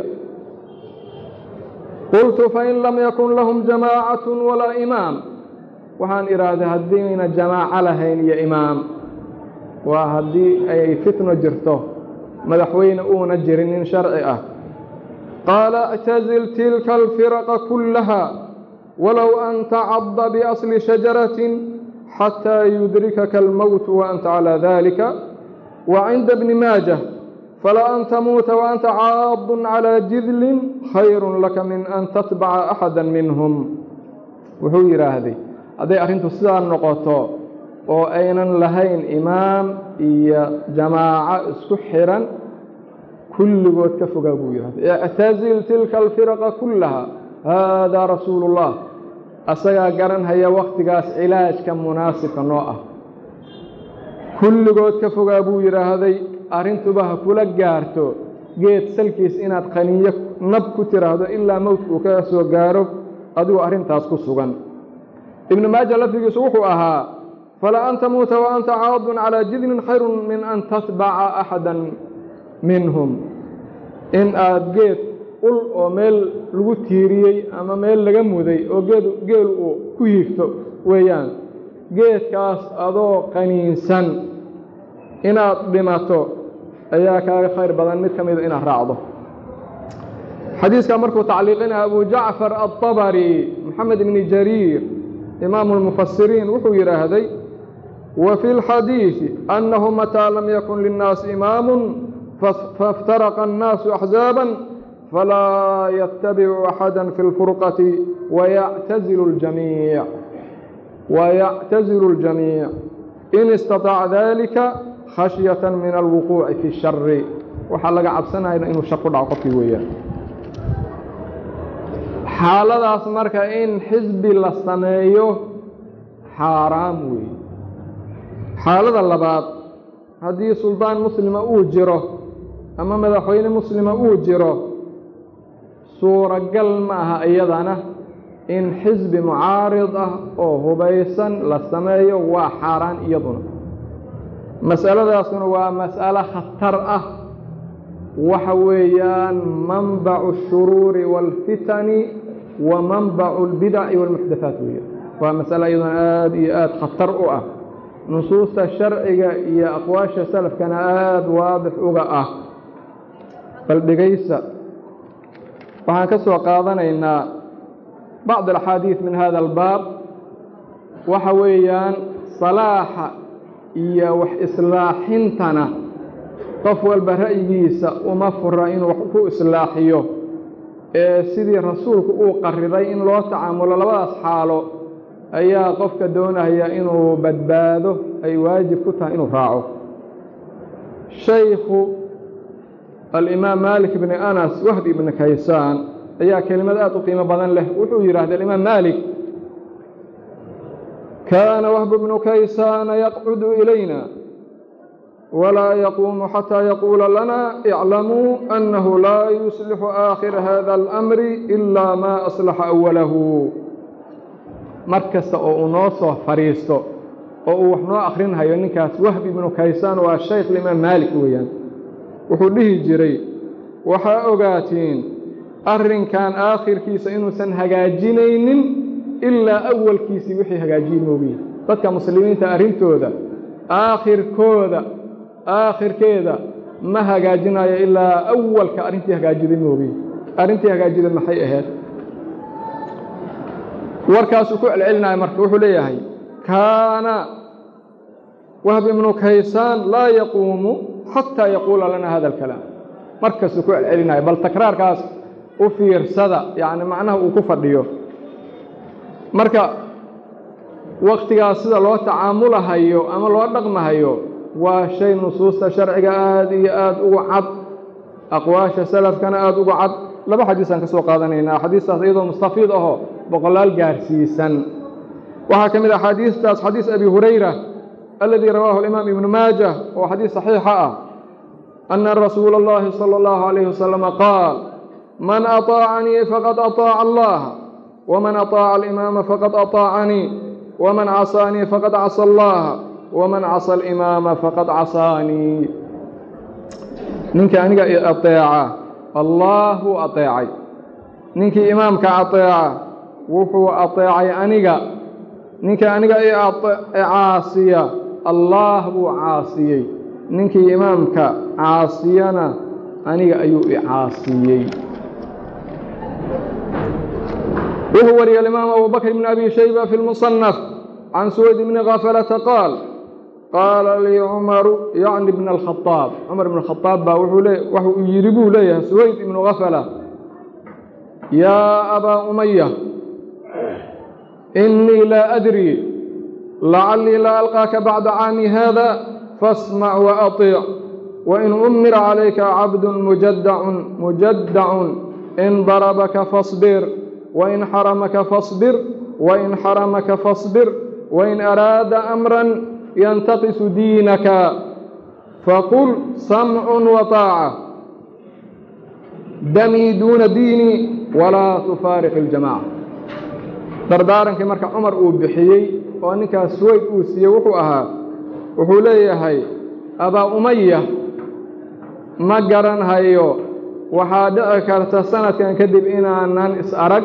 qultu fain lam yakun lahum jamaacatu walaa imaam waxaan idhaahday haddiina jamaaco lahayn iyo imaam waa haddii ay fitno jirto madaxweyne uuna jirin nin sharci ah qaala اctazil tilka alfiraqa kullaha walow an tacadda biasli shajaratin xataa yudrikaka almowt waanta calaa dalika wa cinda bni maajah fala an tamuuta waanta caadun calaa jidlin khayru laka min an tatbaca axada minhum wuxuu yidhaahday hadday arrintu sidaa noqoto oo aynan lahayn imaam iyo jamaaco isku xiran kulligood ka fogaa buu yidhahday ictazil tilka alfiraqa kullaha haadaa rasuulu ullah asagaa garanhaya wakhtigaas cilaajka munaasibka noo ah kulligood ka fogaa buu yidhaahday arrintuba ha kula gaarto geed salkiis inaad qaniyo nab ku tiraahdo ilaa mowdka uu ka soo gaaro adigoo arrintaas ku sugan ibnu maaja lafdigiisu wuxuu ahaa fala an tamuuta wa anta caadun calaa jidnin khayru min an tatbaca axada minhum in aad geed ul oo meel lagu tiiriyey ama meel laga muday oo geed geel uu ku hiigto weeyaan geedkaas adoo qaniinsan inaad dhimato ayaa kaaga khayr badan mid ka mida inaad raacdo xadiiskaa markuu tacliiqinaya abu jacfar aلطabari moxamed ibni jariir imaamu اlmufasiriin wuxuu yidhaahday wa fi اlxadiiثi annahu mataa lam yakun linnaasi imaamu fاftaraqa الnaasu axzaaba falaa ytabicu axada fi اlfurqati wayactazilu اljamiic wayactazilu اljamiic in istaطaaca dalika khashyata min alwuquuci fi shari waxaa laga cabsanaya inuu shar ku dhaco qofkii weeyaan xaaladaas marka in xisbi la sameeyo xaaraam weeye xaalada labaad haddii suldaan muslima uu jiro ama madaxweyne muslima uu jiro suuragal ma aha iyadana in xisbi mucaarid ah oo hubaysan la sameeyo waa xaaraan iyaduna mas'aladaasuna waa mas'alo khatar ah waxa weeyaan manbacu الshuruuri wاlfitani wa manbacu اlbidaci wاlmuxdathaat weeyaan waa masalo iyaduna aad iyo aad khatar u ah nusuusta sharciga iyo aqwaasha salafkana aada waadix uga ah bal dhegaysa waxaan ka soo qaadanaynaa bacd alxaadiid min hada albaab waxa weeyaan salaaxa iyo wax islaaxintana qof walba ra'yigiisa uma fura inuu wax ku islaaxiyo ee sidii rasuulku uu qariday in loo tacaamulo labadaas xaalo ayaa qofka doonaya inuu badbaado ay waajib ku tahay inuu raaco shaykhu alimaam maalik bni anas wahbi ibni kaysaan ayaa kelimad aad u qiimo badan leh wuxuu yidhahda alimaam maalik kaana wahbu bnu kaysaana yaqcudu ilayna walaa yaquumu xataa yaquula lana iclamuu annahu laa yuslixu aakhira hada alamri ilaa maa aslaxa awalahu mar kasta oo uu noo soo fadhiisto oo uu wax noo akhrinhayo ninkaas wahbi ibnu kaysaan waa shaykh alimaam maalik weeyaan wuxuu dhihi jiray waxaa ogaatiin arrinkan aakhirkiisa inuusan hagaajinaynin ilaa awalkiisii wixii hagaajiye moogiye dadka muslimiinta arrintooda aakhirkooda aakhirkeeda ma hagaajinayo ilaa awalka arrintii hagaajiday moogiye arrintii hagaajiday maxay ahayd warkaasuu ku celcelinaya marka wuxuu leeyahay kaana wahb ibnu kaysaan laa yaquumu xataa yaquula lana hada alkalaam markasuu ku celcelinaya bal takraarkaas u fiirsada yacni macnaha uu ku fadhiyo marka wakhtigaas sida loo tacaamulahayo ama loo dhaqmahayo waa shay nusuusta sharciga aada iyo aada ugu cad aqwaasha salafkana aada ugu cad laba xadiisaan ka soo qaadanaynaa xadiistaas iyadoo mustafiid ahoo boqolaal gaarsiisan waxaa ka mid ah xadiistaas xadiis abi hurayra aladii rawaahu alimaam ibnu maajah oo xadiis saxiixa ah ana rasuula اllahi salى اllahu عalayh wasalama qaal man aطaacanii faqad aطaaca allah wman aطaaca alimaama faqad aطaacanii wman casaanii faqad casa allaha wman casa alimaama faqad casaanii ninkii aniga i aطeeca allah wuu aطeecay ninkii imaamka aطeeca wuxuu aطeecay aniga ninkii aniga i caasiya allaah buu caasiyey ninkii imaamka caasiyana aniga ayuu i caasiyey wuxuu wariyey alimaam abu bakr bn abi shayba fi اlmuصنaf can suwayd bni kafalata qaal qaala lii cumaru yacni bna alkhaaab cumar ibn khaaab baa wuxuu yidhi buu leeyahay suwayd ibnu kafala yaa abaa umaya inii laa adri lacallii laa alqaaka bacda caami hada faasmac waaطiic wain umira calayka cabdu mujadacun mujadacun in darabaka faصbir wain xaramaka faصbir wain xaramaka faصbir wain araada amran yantaqisu diinaka faqul samcun wa taaca damii duuna diini walaa tufaariq iljamaaca dardaarankii marka cumar uu bixiyey oo ninkaas suwayd uu siiyey wuxuu ahaa wuxuu leeyahay abaa umaya ma garanhayo waxaa dhici karta sanadkan kadib inaanan is arag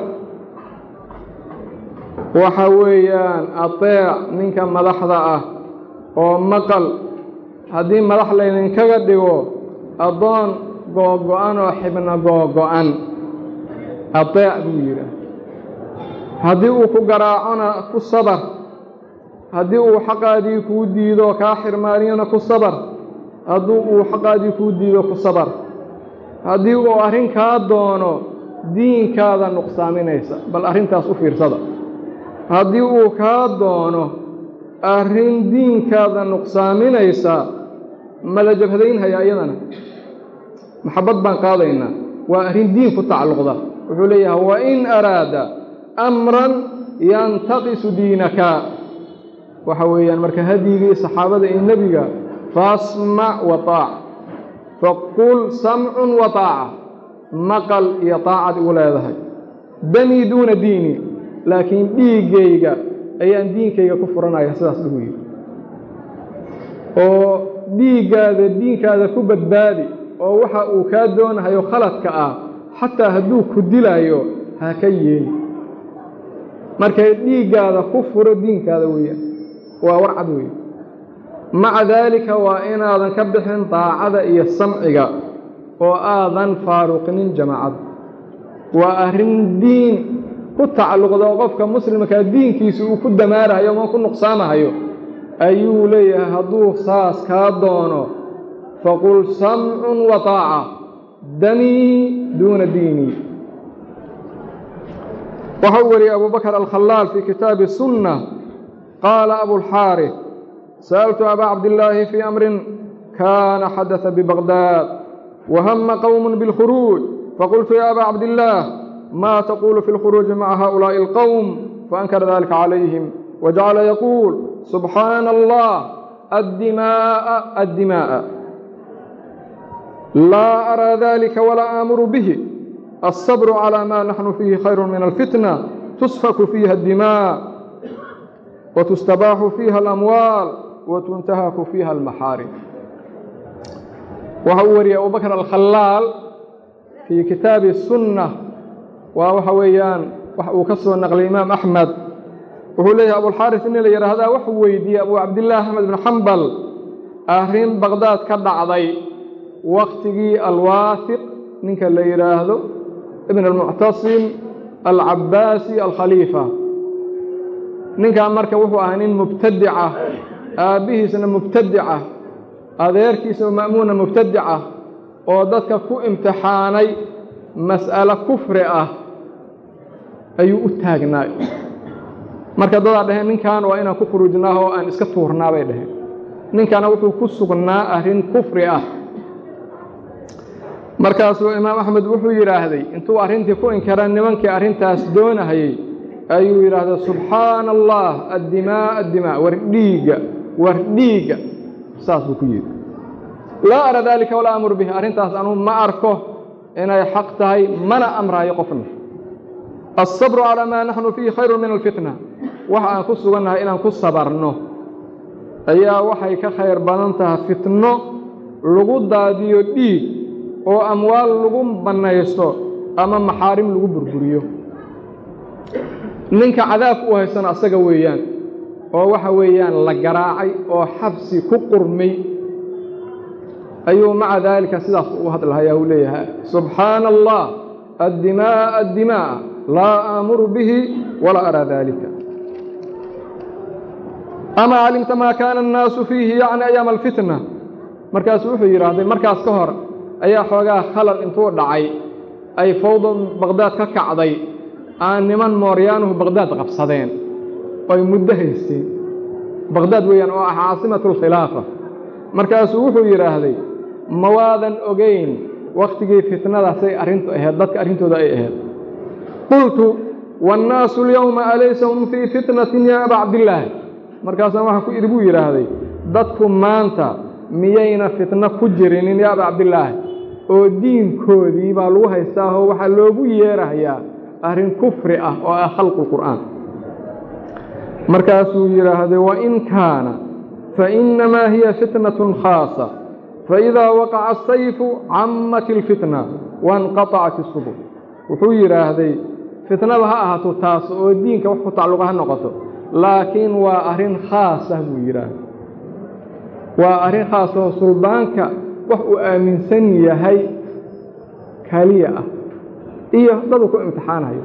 waxa weeyaan ateec ninka madaxda ah oo maqal haddii madax laydinkaga dhigo addoon googo-an oo xibno googo-an ateec buu yidhi haddii uu ku garaacona ku sabar haddii uu xaqaadii kuu diido kaa xirmaaniyona ku sabar haddii uu xaqaadii kuu diido ku sabar haddii uu arrin kaa doono diinkaada nuqsaaminaysa bal arrintaas u fiirsada haddii uu kaa doono arrin diinkaada nuqsaaminaysa ma la jabhadaynhayaa iyadana maxabbad baan qaadaynaa waa arrin diin ku tacalluqda wuxuu leeyahay wain araada amran yantaqisu diinaka waxa weeyaan marka hadyigii saxaabada iyo nebiga faasmac wa taac faqul samcun wa taaca maqal iyo taacad igu leedahay danii duuna diini laakiin dhiiggayga ayaan diinkayga ku furanaya sidaas lagu yidhi oo dhiiggaada diinkaada ku badbaadi oo waxa uu kaa doonahayo khaladka ah xataa hadduu ku dilaayo ha ka yeeli markay dhiiggaada ku furo diinkaada weeyaan waa warcad weeye maca daalika waa inaadan ka bixin daacada iyo samciga oo aadan faaruqinin jamaacadda waa arrin diin ku tacalluqda oo qofka muslimkaa diinkiisa uu ku damaarahayo ama ku nuqsaamahayo ayuu leeyahay hadduu saas kaa doono faqul samcun wa taaca danii duuna diinii waxau wariyey abu bakr alkhalaal fii kitaabi sunna qaala abulxaarif sa'altu abaa cabdillaahi fii amrin kaana xadasa bibaqdaad wahama qowm biاlkhuruuj faqultu ya abaa cabdillaah ma taqulu fi اlkhuruuji maca haؤulaaءi اlqowm faankara dalika calayhim wajacala yaquul subxaana allah addimaءa addimaءa laa araa dalika walaa aamuru bihi الصبر على ما نحن فيه خير من الفتنة تسفك فيها الدماء وتستباح فيها الأموال وتنتهك فيها المحارم وهوري أبو بكر الخلال في كتاب السنة وحويان وكسر نقل الإمام أحمد وهو ليه أبو الحارث إن لي هذا وحويدي أبو عبد الله أحمد بن حنبل أهرين بغداد كدعضي وقتي الواثق ninka la yidhaahdo ibn almuctasim alcabaasi alkhaliifa ninkan marka wuxuu ahaa nin mubtadica aabbihiisna mubtadica adeerkiisna ma'muuna mubtadica oo dadka ku imtixaanay mas'alo kufri ah ayuu u taagnaay marka dadaa dhaheen ninkan waa inaan ku khuruujnaa oo aan iska tuurnaa bay dhaheen ninkana wuxuu ku sugnaa arrin kufri ah markaasuu imaam axmed wuxuu yidhaahday intuu arrintii ku inkara nimankii arrintaas doonahayey ayuu yidhaahday subxaana allah addimaa addimaa war dhiigga war dhiigga saas buu ku yidhi laa ara daalika walaa amur bihi arrintaas anuu ma arko inay xaq tahay mana amraayo qofna alsabru calaa maa naxnu fiihi khayru min alfitna waxa aan ku sugannahay inaan ku sabarno ayaa waxay ka khayr badan tahay fitno lagu daadiyo dhiig oo amwaal lagu bannaysto ama maxaarim lagu burburiyo ninka cadaabka u haysana asaga weeyaan oo waxa weeyaan la garaacay oo xabsi ku qurmay ayuu maca daalika sidaas u hadlahayaa uu leeyahay subxaana allah addimaaa addimaaa laa aamuru bihi walaa araa daalika ama calimta maa kaana annaasu fiihi yacni ayaama alfitna markaasuu wuxuu yidhaahday markaas ka hor ayaa xoogaa khalal intuu dhacay ay fawda baqdaad ka kacday aan niman mooryaanuhu baqdaad qabsadeen oy muddo haysteen baqdaad weeyaan oo ah caasimatu alkhilaafa markaasuu wuxuu yidhaahday ma waadan ogayn wakhtigii fitnadaasay arrintu ahayd dadka arrintooda ay ahayd qultu waannaasu alyowma alaysa hum fii fitnatin yaa abaa cabdillaahi markaasaan waxaan ku idhi buu yidhaahday dadku maanta miyayna fitno ku jirinin ya aba cabdillaahi oo diinkoodii baa lagu haystaahoo waxaa loogu yeerahayaa arrin kufri ah oo ah khalqu qur'aan markaasuu yidhaahday wain kaana fainamaa hiya fitnatun khaasa faidaa waqaca asayfu cammat ilfitna wainqatacat isubul wuxuu yidhaahday fitnada ha ahaato taas oo diinka wax ku tacalluqa ha noqoto laakiin waa arrin khaas ah buu yidhaahday waa arrin khaas oo suldaanka wax uu aaminsan yahay keliya ah iyo dadu ku imtixaanayo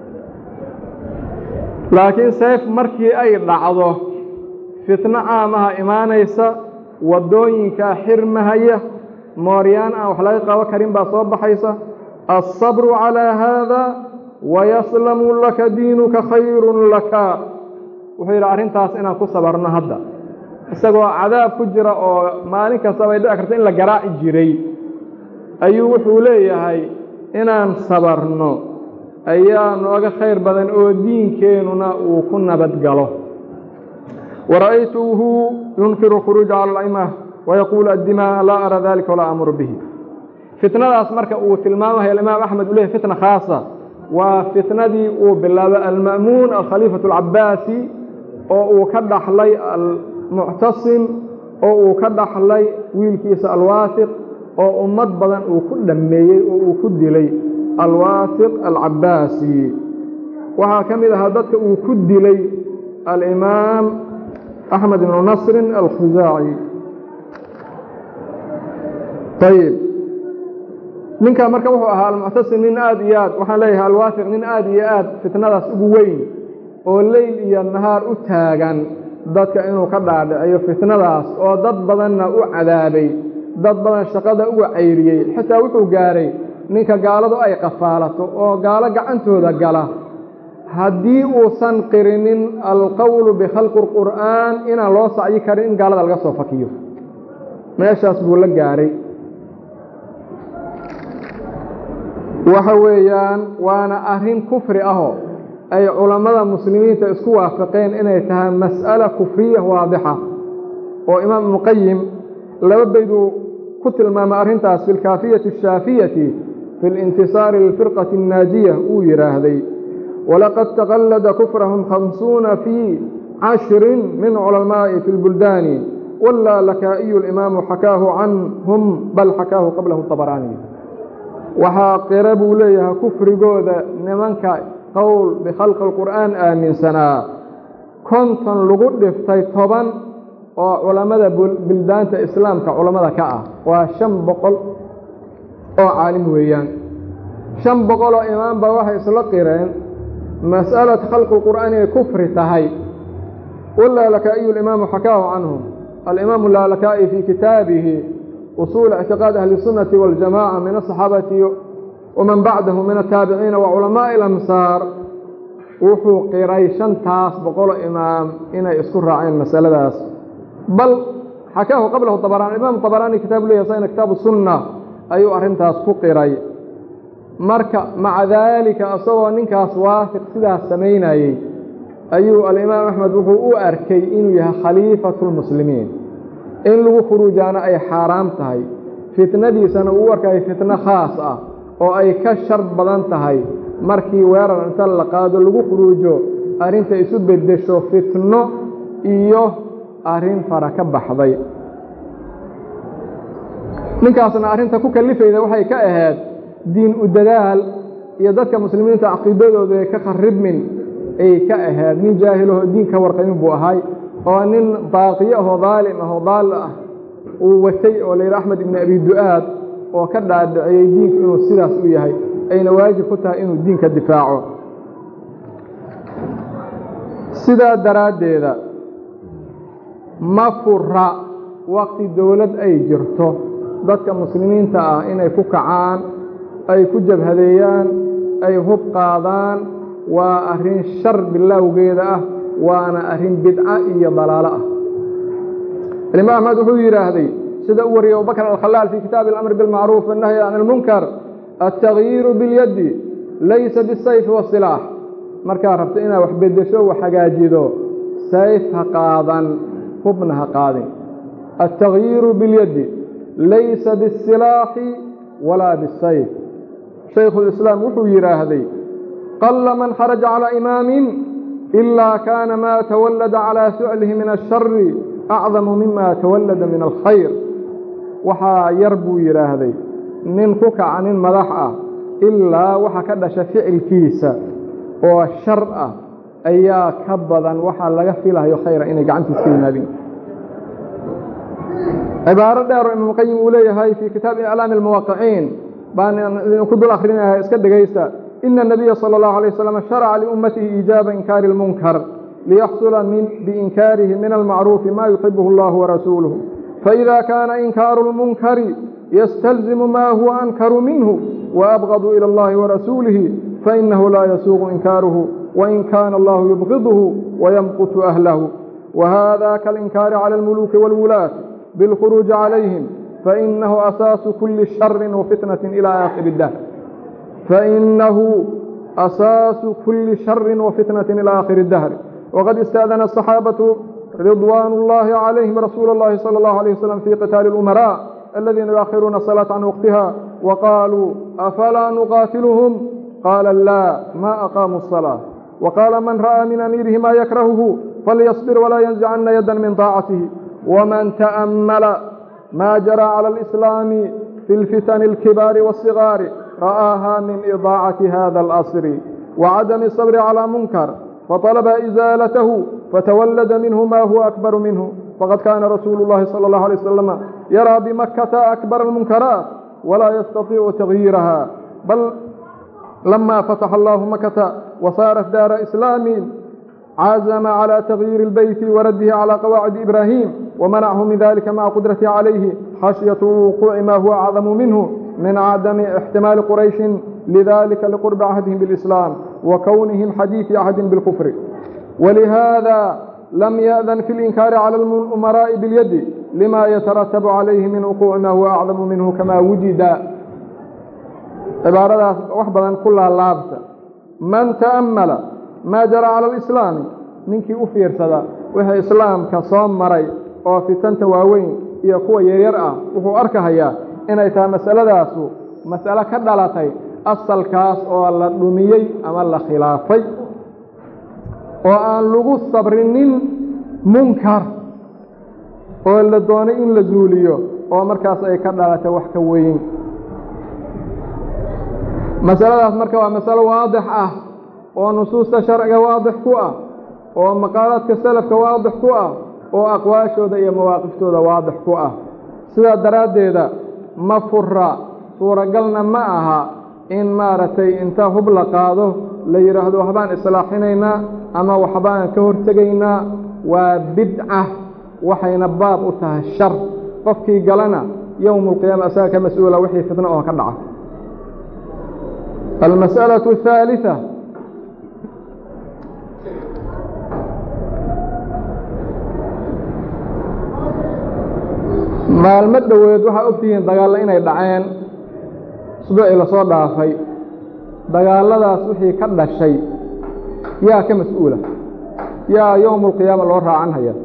laakiin sayf markii ay dhacdo fitno caamaha imaanaysa waddooyinkaa xirmahaya mooryaan aan wax laga qabo karin baa soo baxaysa alsabru calaa haada wayaslamu laka diinuka khayrun laka wuxuu yidhi arrintaas inaan ku sabarno hadda isagoo cadaab ku jira oo maalin kastaba ay dhici karto in la garaaci jiray ayuu wuxuu leeyahay inaan sabarno ayaa nooga khayr badan oo diinkeennuna uu ku nabad galo wara'aytuhu yunkiru khuruuja cala alcimah wayaquulu addimaa laa ara dalika walaa amuru bihi fitnadaas marka uu tilmaamayo alimaam axmed uu leeyahy fitna khaasa waa fitnadii uu bilaabay alma'muun alkhaliifatu alcabaasi oo uu ka dhaxlay almuctasim oo uu ka dhaxlay wiilkiisa alwaasiq oo ummad badan uu ku dhammeeyey oo uu ku dilay alwaasiq alcabaasi waxaa ka mid ahaa dadka uu ku dilay alimaam axmed ibnu nasrin alkhusaaci ayib ninkaa marka wuxuu ahaa almuctasim nin aad iyo aad waxaan leeyahay alwaasiq nin aad iyo aad fitnadaas ugu weyn oo leyl iyo nahaar u taagan dadka inuu ka dhaadhiciyo fitnadaas oo dad badanna u cadaabay dad badan shaqada uga cayriyey xitaa wuxuu gaaray ninka gaaladu ay qafaalato oo gaalo gacantooda gala haddii uusan qirinin alqowlu bikhalqi اlqur'aan inaan loo sacyi karin in gaalada laga soo fakiyo meeshaas buu la gaaray waxa weeyaan waana arrin kufri ahoo ay culammada muslimiinta isku waafaqeen inay tahay mas'ala kufriya waadixa oo imaam ibnuqayim laba bayduu ku tilmaamay arrintaas fi lkaafiyati ashaafiyati fi lintisaari lilfirqati annaajiya uu yidhaahday walaqad taqallada kufrahum khamsuuna fii cashrin min culamaa'i fi lbuldaani walaa lakaa'iyu alimaamu xakaahu canhum bal xakaahu qablahu طabaraani waxaa qira buu leeyahay kufrigooda nimanka qowl bikhalqi اlqur'aan aaminsanaa konton lagu dhiftay toban oo culammada bildaanta islaamka culammada ka ah waa shan boqol oo caalim weeyaan shan boqol oo imaamba waxay isla qireen mas'alat khalqi اlqur'aan inay kufri tahay walaa lakaa'iyu alimaamu xakaahu canhum alimaamu laalakaa'i fii kitaabihi usuul ictiqaad ahli الsunnati waاljamaca min asaxaabati waman bacdahu min ataabiciina wa culamaaءi اlamsaar wuxuu qiray shantaas boqolo imaam inay isku raaceen masaladaas bal xakaahu qablahu طabarani imaam طabaraani kitaabu leeyahy sayna kitaabu sunna ayuu arrintaas ku qiray marka maca daalika isagoo ninkaas waafiq sidaas samaynayey ayuu alimaam axmed wuxuu u arkay inuu yahay khaliifatu اlmuslimiin in lagu khuruujaana ay xaaraam tahay fitnadiisana uu arkay fitno khaas ah oo ay ka shar badan tahay markii weerar inta la qaado lagu khuruujo arrinta isu beddesho fitno iyo arrin fara ka baxday ninkaasna arrinta ku kalifayda waxay ka ahayd diin u dadaal iyo dadka muslimiinta caqiidadooda ee ka kharibmin ay ka ahayd nin jaahilahoo diin ka warqamin buu ahay oo nin baaqiyo ahoo daalim ahoo daal ah uu watay oo layidhi axmed ibni abi du'aad oo ka dhaadhiciyey diinku inuu sidaas u yahay ayna waajib ku tahay inuu diinka difaaco sidaa daraaddeeda ma fura waqti dowlad ay jirto dadka muslimiinta ah inay ku kacaan ay ku jabhadeeyaan ay hub qaadaan waa arrin shar bilowgeeda ah waana arrin bidca iyo dalaalo ah imaam axmed wuxuu yidhaahday sida u wariyey abubakr alkhalaal fii kitaabi alamri bilmacruuf wannahyi can ilmunkar altagyiiru biاlyaddi laysa bisayfi wasilaax markaad rabto inaad wax beddesho wax hagaajido sayf ha qaadan hubna ha qaadin التغyiiru biاlyadi laysa bالsilaaxi walaa bالsayf shaykhu الislaam wuxuu yidhaahday qala man kharaja calى imaamin إilaa kaana ma tawallada calى ficlihi min الshari acdamu mima tawallada min alkhayr waxaa yar buu yidhaahday nin ku kaca nin madax ah ilaa waxa ka dhasha ficilkiisa oo shar ah ayaa ka badan waxaa laga filayo khayra inay gacantiis ka yimaadeen cibaaro dheer oo imaamqayim uu leeyahay fii kitaabi iclaami almuwaqiciin baan idinku dul akhrinayaa iska dhegaysta ina الnabiya salى اllahu alيه wasalam sharaca liummatihi iijaaba inkaari اlmunkar liyaxsula biinkaarihi min almacruufi ma yuxibuhu اllahu warasuuluhu faإida kaana inkaaru اlmunkari ystalzimu ma huwa ankaru minhu waabغadu ilى اllahi warasuulihi fainahu laa yasuuqu inkaaruhu wain kaana allahu yubغiduhu wayamqutu ahlahu wahada kalinkaari calى اlmuluuki wاlwulaat biاlkhuruuji calayhim fainahu asaasu kuli shari wafitnaة ilى aakhiri اdahr fainahu asaasu kuli shari wafitnaة ilى aakhiri اdahri wqad istaadana الصaxaabatu ridwaan اllahi calayhim rasuula اllahi salى اllahu عalيه waslm fi qitaali اlumarاء الذين يؤخرون الصلاة عن وقتها وقالوا أفلا نقاتلهم قال لا ما أقاموا الصلاة وقال من رأى من أميره ما يكرهه فليصبر ولا ينزعن يدا من طاعته ومن تأمل ما جرى على الإسلام في الفتن الكبار والصغار رآها من إضاعة هذا الأصر وعدم الصبر على منكر فطلب إزالته فتولد منه ما هو أكبر منه فقد كان رسول الله صلى الله عليه وسلم يرى بمكة أكبر المنكرات ولا يستطيع تغييرها بل لما فتح الله مكة وصارت دار إسلام عزم على تغيير البيت ورده على قواعد إبراهيم ومنعه من ذلك مع قدرته عليه خشية وقوع ما هو أعظم منه من عدم احتمال قريش لذلك لقرب عهدهم بالإسلام وكونهم حديث عهد بالكفر ولهذا لم يأذن في الإنكار على الأمراء باليد لما يترتب عليه من وقوع ما هو أعظم منه كما وجد عبارة وحبا كلها لابسة من تأمل ما جرى على الإسلام ninkii u fiirsada wixii islaamka soo maray oo fitanta waaweyn iyo kuwa yaryar ah wuxuu arkahayaa inay tahay masaladaasu mas'alo ka dhalatay asalkaas oo la dhumiyey ama la khilaafay oo aan lagu sabrinin munkar oo la doonay in la zuuliyo oo markaas ay ka dhalatay wax ka weyn masaladaas marka waa masalo waadix ah oo nusuusta sharciga waadix ku ah oo maqaalaadka salafka waadix ku ah oo aqwaashooda iyo mawaaqiftooda waadix ku ah sidaa daraaddeeda ma fura suuragalna ma aha in maaragtay inta hub la qaado la yidhaahdo waxbaan islaaxinaynaa ama waxbaan ka hortegaynaa waa bidca waxayna baab u tahay shar qofkii galana yowma alqiyaama asaga ka mas-uula wixii fitno oo ka dhaca almas'alaة الثaaliثة maalmo dhoweed waxaa ogtihiin dagaallo inay dhaceen usbuucii lasoo dhaafay dagaalladaas wixii ka dhashay yaa ka mas-uula yaa yowma alqiyaama loo raacanhaya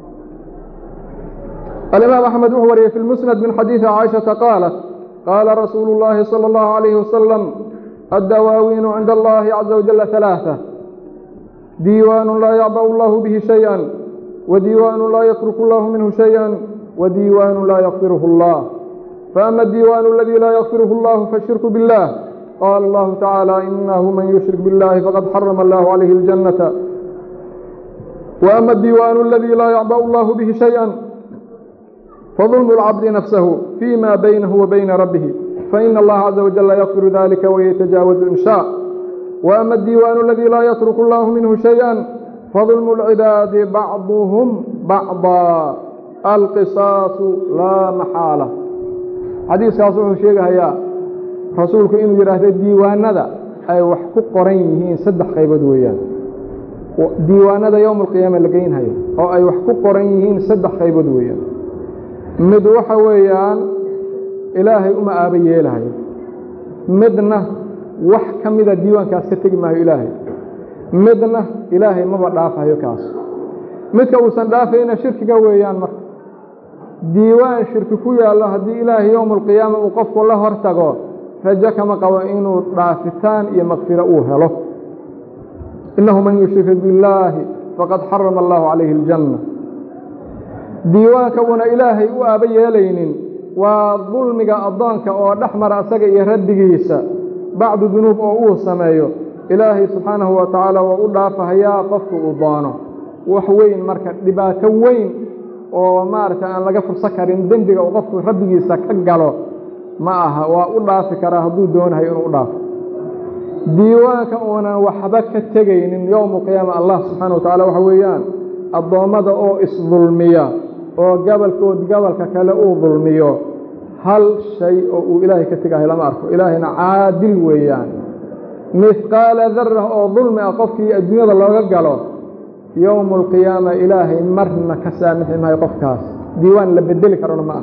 alimaam axmed wuxuu wariyey fi lmusnad min xadiidi caaishata qaalat qaala rasuulu اllaahi salى اllahu عalayhi wasalam addawaawiinu cinda allahi caza wajala ثalaaثة diiwaanu laa yacba'u allahu bihi shayئa wadiiwaanu laa yatruku allahu minhu shayئa wdiiwaan laa ykfirh اllah faama الdiiwaan اladii laa ykfirh اllah faالshirku bالlah qaala اllahu tacaalى inahu man yushrik biاllahi faqad xarama اllah عalayhi اljanata waama الdiiwaan اladii laa yacbأ اllah bihi shayئa fظulm اlcabdi nafsahu fيma baynahu wa bayna rabbihi faina اllaha caza wajal ykfiru dalika waytajaawazu in shاء waama الdiiwaan اladii laa yatruku اllah minhu shayئa fظulm اlcibaadi bacضuhm bacضa alqisaasu laa maxaala xadiiskaas wuxuu sheegahayaa rasuulku inuu yidhaahdo diiwaanada ay wax ku qoran yihiin saddex qaybood weeyaan diiwaanada yowma alqiyaama la geynhayo oo ay wax ku qoran yihiin saddex qaybood weeyaan mid waxa weeyaan ilaahay uma aaba yeelahayo midna wax ka mida diiwaankaas ka tegi maayo ilaahay midna ilaahay maba dhaafayo kaas midka uusan dhaafayna shirkiga weeyaan marka diiwaan shirki ku yaallo haddii ilaahay yowma alqiyaama uu qofku la hor tago rajo kama qabo inuu dhaafitaan iyo makfiro uu helo innahu man yushrik billaahi faqad xarama allahu calayhi aljanna diiwaanka uuna ilaahay u aaba yeelaynin waa dulmiga addoonka oo dhex mara asaga iyo rabbigiisa bacdu dunuub oo uu sameeyo ilaahay subxaanahu wa tacaala waa u dhaafahayaa qofku uu doono wax weyn marka dhibaato weyn oo maaragtay aan laga furso karin dembiga uu qofku rabbigiisa ka galo ma aha waa u dhaafi karaa hadduu doonahayo inuu u dhaafo diiwaanka uunan waxba ka tegaynin yowma qiyaama allah subxaana wa tacala waxa weeyaan addoommada oo isdulmiya oo gabalkood gabalka kale uu dulmiyo hal shay oo uu ilaahay ka tegahay lama arko ilaahayna caadil weeyaan mihqaala darah oo dulmi ah qofkii adduunyada looga galo yowma alqiyaama ilaahay marna ka saamixi maayo qofkaas diiwaan la bedeli karona ma ah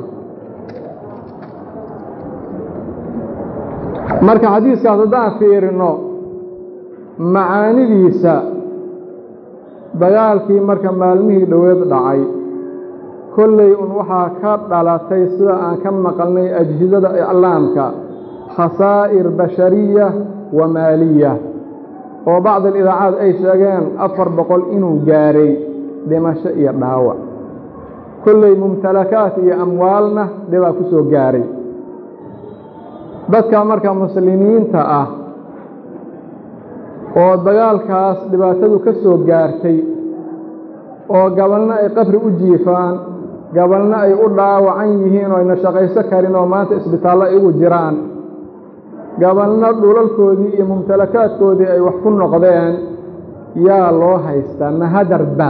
marka xadiiskaas haddaan fiirino macaanidiisa dagaalkii marka maalmihii dhoweed dhacay kolley un waxaa ka dhalatay sida aan ka maqalnay ajhidada iclaamka khasaa'ir bashariya wa maaliya oo bacd alidaacaad ay sheegeen afar boqol inuu gaaray dhimasho iyo dhaawac kolley mumtalakaat iyo amwaalna dhibaa ku soo gaaray dadka marka muslimiinta ah oo dagaalkaas dhibaatadu ka soo gaartay oo gabalna ay qabri u jiifaan gabalna ay u dhaawacan yihiin oo ayna shaqayso karin oo maanta isbitaallo ay ugu jiraan gabalna dhulalkoodii iyo mumtalakaadkoodii ay wax ku noqdeen yaa loo haystaa mahadarba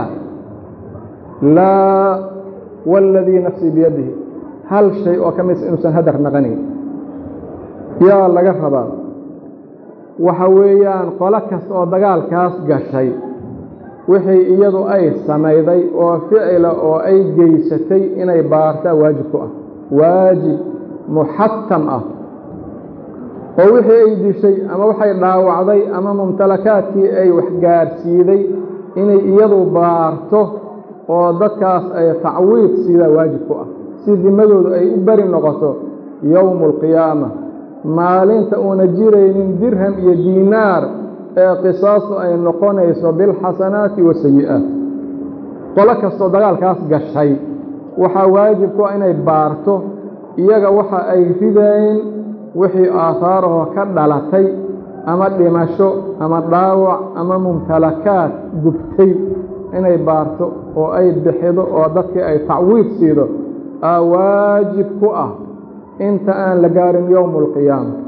laa waaladii nafsii biyadihi hal shay oo ka midsa inuusan hadar naqanayn yaa laga rabaa waxa weeyaan qolo kasta oo dagaalkaas gashay wixii iyadu ay samayday oo ficila oo ay geysatay inay baartaa waajib ku ah waajib muxatam ah oo wixii ay dishay ama waxay dhaawacday ama mumtalakaadkii ay waxgaarsiiday inay iyadu baarto oo dadkaas ay tacwiid siidaa waajib ku ah si dimadoodu ay u beri noqoto yowmu alqiyaama maalinta uuna jiraynin dirham iyo diinaar ee qisaastu ay noqonayso bilxasanaati wasayi'aat qolo kastoo dagaalkaas gashay waxaa waajib ku ah inay baarto iyaga waxa ay ridayn wixii aahaarahoo ka dhalatay ama dhimasho ama dhaawac ama mumtalakaad gubtay inay baarto oo ay bixido oo dadkii ay tacwiid siido aa waajib ku ah inta aan la gaarin yowmu alqiyaama